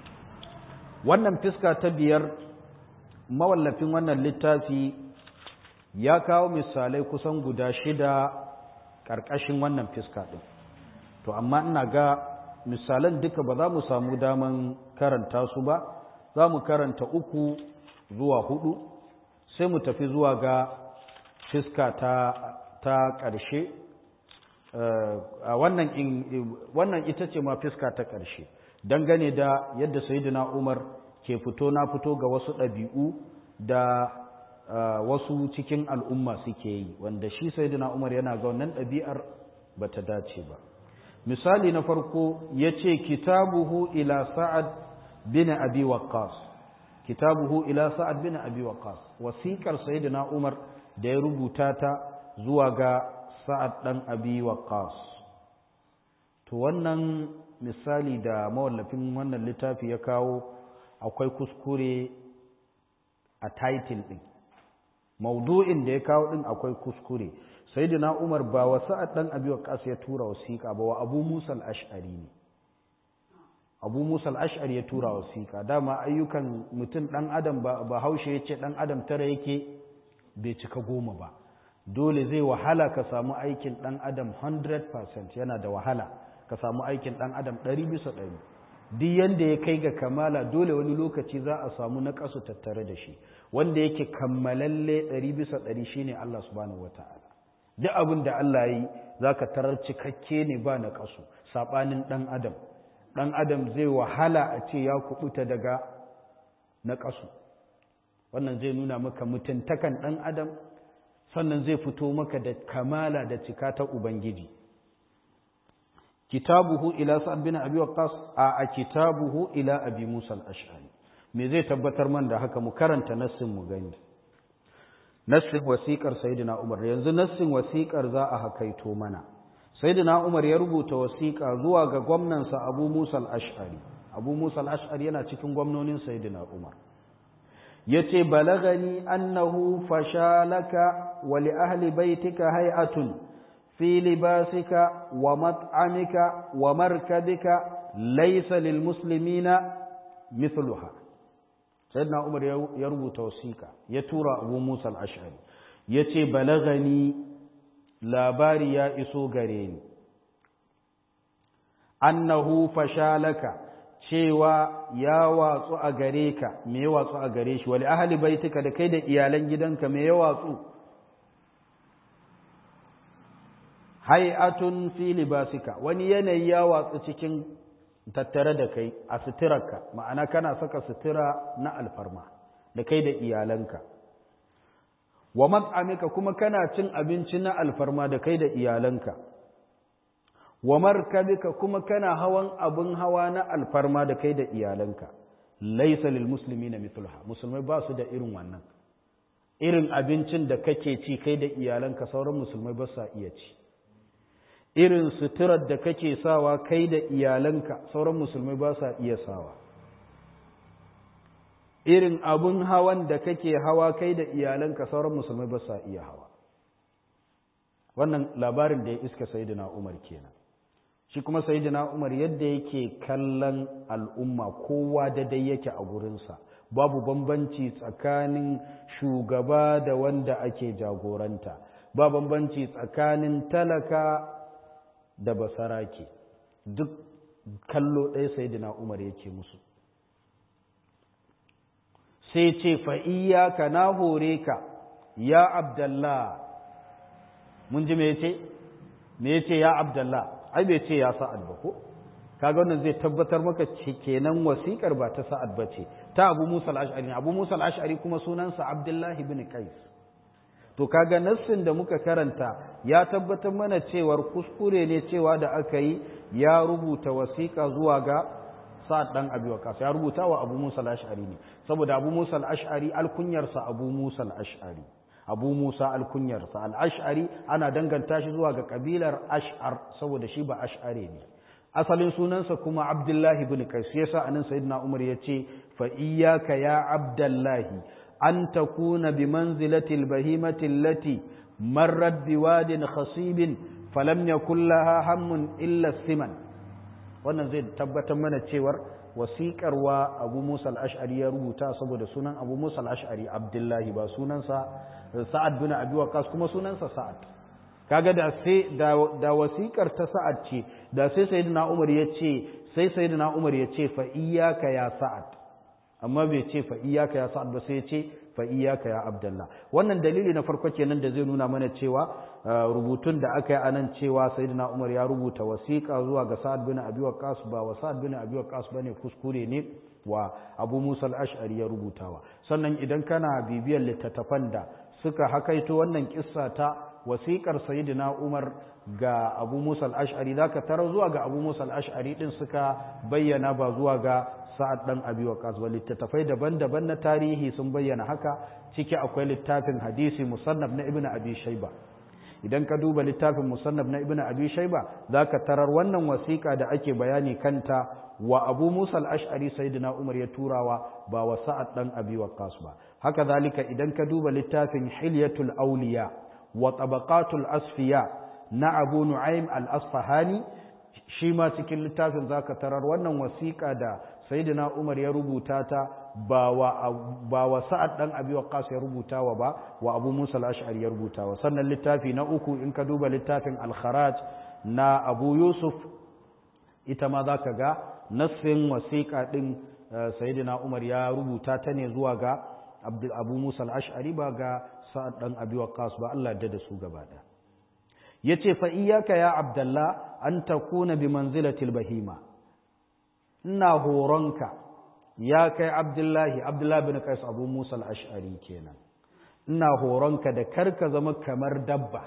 wannan fiska ta biyar mawallafin wannan littafi ya kawo misalai kusan guda shida ƙarƙashin wannan fiska ɗin to amma ina ga misalan duka ba za mu samu daman karanta su ba za mu karanta uku zuwa hudu sai mu tafi zuwa ga fiska ta, ta ƙarshe wannan wannan ita ce ma fiska ta ƙarshe dangane da yadda sayyidina Umar ke fito na fito ga wasu ɗabi'u da wasu cikin al'umma suke yi wanda shi sayyidina Umar yana ga wannan ɗabi'ar bata dace ba misali na farko yace kitabuhu ila sa'ad bin abi waqqas kitabuhu ila sa'ad bin abi waqqas wasiqar sayyidina Umar da ya rubuta ta zuwa ga sa'ad dan abi waqqas to wannan misali da mawallafin wannan littafi ya kawo akwai kuskure a title din maudu'in da ya kawo din akwai kuskure sayyidina Umar ba wa sa'ad dan abi waqqas ya tura wasiqa ba wa Abu Musa al-Ash'ari ne Abu Musa al-Ash'ari ya tura wasiqa dama ayyukan mutum dan adam ba haushe yace dan adam tara yake bai cika goma ba dole zai wahala ka samu aikin dan adam 100% yana da wahala ka samu aikin dan adam 100 bisa 100 duk yanda ya kai ga kamala dole wani lokaci za a samu na kasu tattare da shi wanda yake kammalalle 100 bisa 100 shine Allah subhanahu wataala duk abin da Allah yi zaka tarar cikakke ne ba na kasu sabanin dan adam dan adam zai wahala a ce ya kubuta daga na kasu wannan zai nuna maka mutuntakan dan adam sannan zai fito maka da kamala da cika ta ubangiji kitabuhu ila sa'ad bin abi waqqas a kitabuhu ila abi musa al-ash'ari me zai tabbatar man da haka mu karanta nassin mu gani nassin wasiƙar sayyidina umar yanzu nassin wasiƙar za a hakaito mana sayyidina umar ya rubuta wasiƙa zuwa ga gwamnansa abu musa al-ash'ari abu musa al-ash'ari yana cikin gwamnonin sayyidina umar yace balagani annahu fashalaka wa li ahli baitika hay'atun في لباسك ومطعمك ومركبك ليس للمسلمين مثلها سيدنا عمر يربو توسيكا يتورى أبو موسى الأشعري يتي بلغني labari ya iso gare ni annahu fashalaka cewa ya watsu a gare ka me ya watsu a gare shi wali ahli baitika da kai da iyalan gidanka me ya watsu hay'atun fi libasika wani yanayi ya watsu cikin tattare da kai a suturarka ma'ana kana saka sutura na alfarma da kai da iyalanka wa mat'amika kuma kana cin abinci na alfarma da kai da iyalanka wa markabika kuma kana hawan abin hawa na alfarma da kai da iyalanka laysa lil muslimina mithluha musulmai ba su da irin wannan irin abincin da kake ci kai da iyalanka sauran musulmai ba sa iya ci irin suturar da kake sawa kai da iyalanka sauran musulmai ba sa iya sawa irin abun hawan da kake hawa kai da iyalanka sauran musulmai ba sa iya hawa wannan labarin da ya iska sayidina umar kenan shi kuma sayidina umar yadda yake kallon al'umma kowa da dai yake a gurinsa babu bambanci tsakanin shugaba da wanda ake jagoranta ba bambanci tsakanin talaka da basarake duk kallo ɗaya sayidina umar yake musu sai ce ka na hore ka ya abdallah mun ji me ce me ce ya abdallah ai bai ce ya sa'ad ba ko kaga wannan zai tabbatar maka kenan wasikar ba ta sa'ad ba ce ta abu musa al-ash'ari abu musa al-ash'ari kuma sunansa abdullahi bin qais to kaga nassin da muka karanta ya tabbatar mana cewar kuskure ne cewa da aka yi ya rubuta wasiƙa zuwa ga sa'ad dan abi waqas ya rubuta wa abu musa al-ash'ari ne saboda abu musa al-ash'ari alkunyarsa abu musa al-ash'ari abu musa alkunyarsa al-ash'ari ana danganta shi zuwa ga kabilar ash'ar saboda shi ba ash'are ne asalin sunansa kuma abdullahi ibn qais yasa anan sayyidina umar yace fa iyyaka ya abdullahi an takuna bi manzilati al-bahimati allati marrat biwadin khasibin falam yakul laha hammun illa siman wannan zai tabbatar mana cewar wasiƙar wa abu musa al-ash'ari ya rubuta saboda sunan abu musa al-ash'ari abdullahi ba sunansa sa'ad bin abi waqas kuma sunansa sa'ad kaga da sai da wasiƙar ta sa'ad ce da sai sayyidina umar ya ce sai sayyidina umar ya ce fa iyyaka ya sa'ad amma bai ce fa iyyaka ya sa'ad ba sai ya ce fa iyyaka ya abdullah wannan dalili na farko kenan da zai nuna mana cewa rubutun da aka yi anan cewa sayyidina umar ya rubuta wasiƙa zuwa ga sa'ad bin abi waqqas ba wa sa'ad bin abi waqqas bane kuskure ne wa abu musa al-ash'ari ya rubutawa sannan idan kana bibiyar littattafan da suka hakaito wannan kissa ta wasiƙar sayyidina umar ga abu musa al-ash'ari zaka tara zuwa ga abu musa al-ash'ari din suka bayyana ba zuwa ga sa'ad dan abi waqas ba littattafai daban-daban na tarihi sun bayyana haka ciki akwai littafin hadisi musannaf na ibnu abi shayba idan ka duba littafin musannaf na ibnu abi shayba zaka tarar wannan wasiƙa da ake bayani kanta wa abu musa al-ash'ari sayyidina umar ya turawa ba wa sa'ad dan abi waqas ba haka zalika idan ka duba littafin hilyatul awliya wa tabaqatul asfiya na abu nu'aym al-asfahani shi ma cikin littafin zaka tarar wannan wasiƙa da sayyidina umar ya rubuta ta ba wa ba wa sa'ad dan abi waqas ya rubuta wa ba wa abu musa al-ash'ari ya rubuta wa sannan littafi na uku in ka duba littafin al-kharaj na abu yusuf ita ma zaka ga nassin wasiƙa din sayyidina umar ya rubuta ta ne zuwa ga abu musa al-ash'ari ba ga sa'ad dan abi waqas ba Allah ya da su gaba da yace fa iyyaka ya abdullah an takuna bi manzilatil bahima ina horonka ya kai abdullahi abdullahi bin qais abu musa al-ash'ari kenan ina horonka da karka zama kamar dabba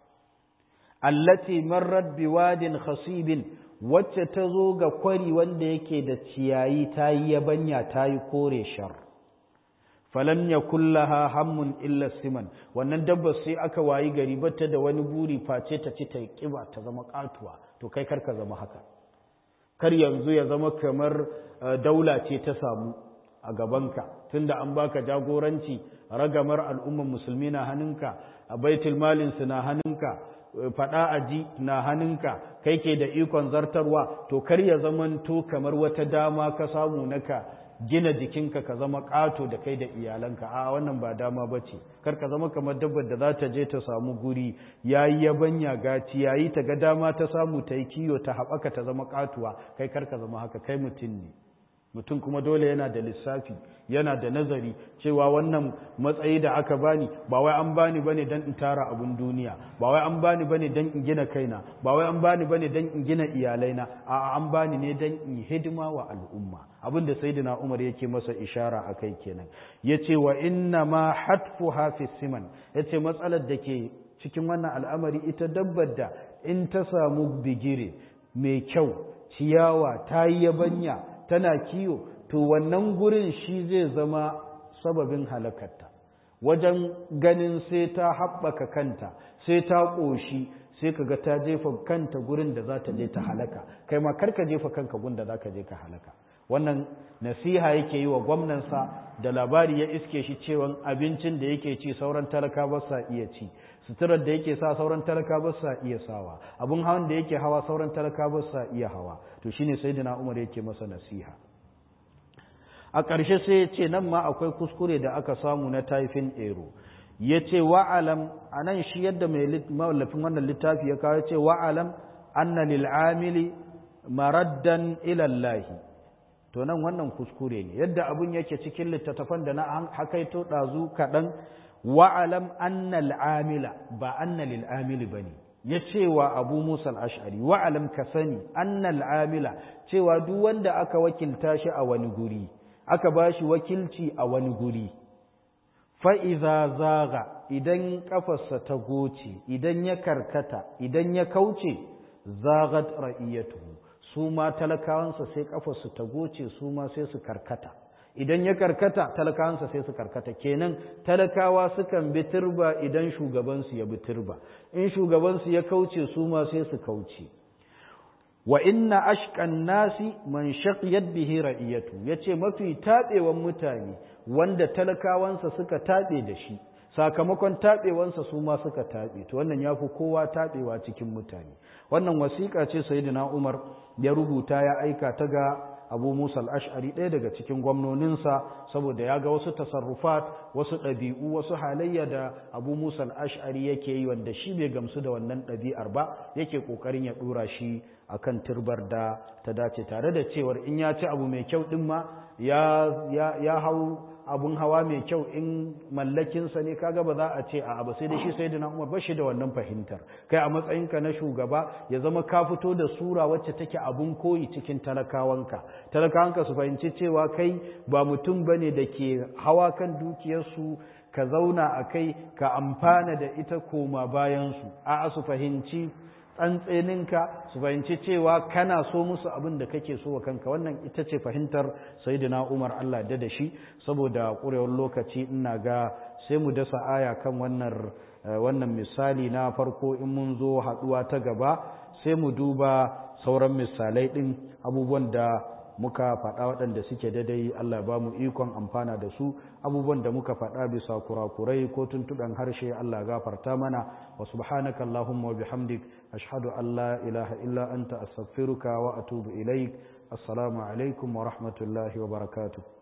allati marrat biwadin khasibin wacce ta zo ga kwari wanda yake da ciyayi ta yi yabanya ta yi kore shar falam ya kullaha hammun illa siman wannan dabba sai aka wayi gari bata da wani buri face ta ci ta kiba ta zama katuwa to kai karka zama haka kar yanzu ya zama kamar daula ce ta samu a gabanka tunda an baka jagoranci ragamar al'umman musulmi na hannunka a baitul malin su na hannunka fada aji na hannunka kai ke da ikon zartarwa to kar ya zamanto kamar wata dama ka samu naka gina jikinka ka zama ƙato da kai da iyalanka a wannan ba dama ba ce kar ka zama kamar dabbar da za ta je ta samu guri ya yi yabanya gaci ya yi ta ga dama ta samu ta yi kiyo ta haɓaka ta zama ƙatuwa kai kar ka zama haka kai mutum ne mutum kuma dole yana da lissafi yana da nazari cewa wannan matsayi da aka bani ba wai an bani bane dan in tara abun duniya ba wai an bani bane dan in gina kaina ba wai an bani bane dan in gina iyalaina a'a an bani ne dan in hidima wa al'umma abin da sayyidina Umar yake masa ishara akai kenan yace wa inna ma hatfuha fi siman yace matsalar da ke cikin wannan al'amari ita dabbar da in ta samu bigire mai kyau ciyawa ta yi yabanya tana kiyo to wannan gurin shi zai zama sababin halakarta wajen ganin sai ta haɓaka kanta sai ta ƙoshi sai ka ga ta jefa kanta gurin da za ta je ta halaka kai ma karka jefa kanka gun da za ka je ka halaka wannan nasiha yake yi wa gwamnansa da labari ya iske shi cewa abincin da yake ci sauran talaka ba sa iya ci suturar da yake sa sauran talaka ba sa iya sawa abun hawan da yake hawa sauran talaka ba sa iya hawa to shine sayyidina Umar yake masa nasiha a ƙarshe sai ya ce nan ma akwai kuskure da aka samu na taifin ero ya ce wa'alam a nan shi yadda mai mawallafin wannan littafi ya kawo ce wa'alam anna lil'amili maraddan ilallahi to nan wannan kuskure ne yadda abun yake cikin littattafan da na hakaito ɗazu kaɗan wa'alam annal amila ba annal amili ba ne ya cewa abu musa al'ashari wa'alam ka sani annal amila cewa duk wanda aka wakilta shi a wani guri aka ba shi wakilci a wani guri fa'iza zaga idan ƙafarsa ta goce idan ya karkata idan ya kauce zagat ra'iyyatuhu su ma talakawansa sai ƙafarsu ta goce su ma sai su karkata idan ya karkata talakawansa sai su karkata kenan talakawa sukan bi turba idan shugabansu ya bi turba in shugabansu ya kauce su ma sai su kauce wa inna ashqan nasi man shaqiyat bihi ra'iyatu yace mafi tabewan mutane wanda talakawansa suka tabe da shi sakamakon tabewansa su ma suka tabe to wannan yafi kowa tabewa cikin mutane wannan wasiƙa ce sayyidina Umar ya rubuta ya aika ta ga abu musa al'ash'ari ɗaya daga cikin gwamnoninsa saboda ya ga wasu tasarrufat wasu ɗabi'u wasu halayya da abu musa al'ash'ari yake yi wanda shi bai gamsu da wannan ɗabi'ar ba yake ƙoƙarin ya ɗora shi a kan turbar da ta dace tare da cewar in ya ci abu mai kyau ɗin ma ya hau abun hawa mai kyau in mallakinsa ne kaga ba za a ce a ba sai da shi sai da umar ba shi da wannan fahimtar kai a matsayinka na shugaba ya zama ka fito da sura wacce take abun koyi cikin talakawanka talakawanka su fahimci cewa kai ba mutum bane da ke hawa kan dukiyarsu ka zauna a kai ka amfana da ita koma bayansu a'a su fahimci tsantseninka su fahimci cewa kana so musu abin da kake so wa kanka wannan ita ce fahimtar sayyidina Umar Allah da da shi saboda ƙurewar lokaci ina ga sai mu dasa aya kan wannan wannan misali na farko in mun zo haɗuwa ta gaba sai mu duba sauran misalai ɗin abubuwan da muka faɗa waɗanda suke daidai Allah ba mu ikon amfana da su abubuwan da muka faɗa bisa kurakurai ko tuntuɗan harshe Allah gafarta mana wa subhanaka Allahumma wa bihamdik ashhadu an la ilaha illa anta astaghfiruka wa atubu ilaik assalamu alaikum wa rahmatullahi wa barakatuh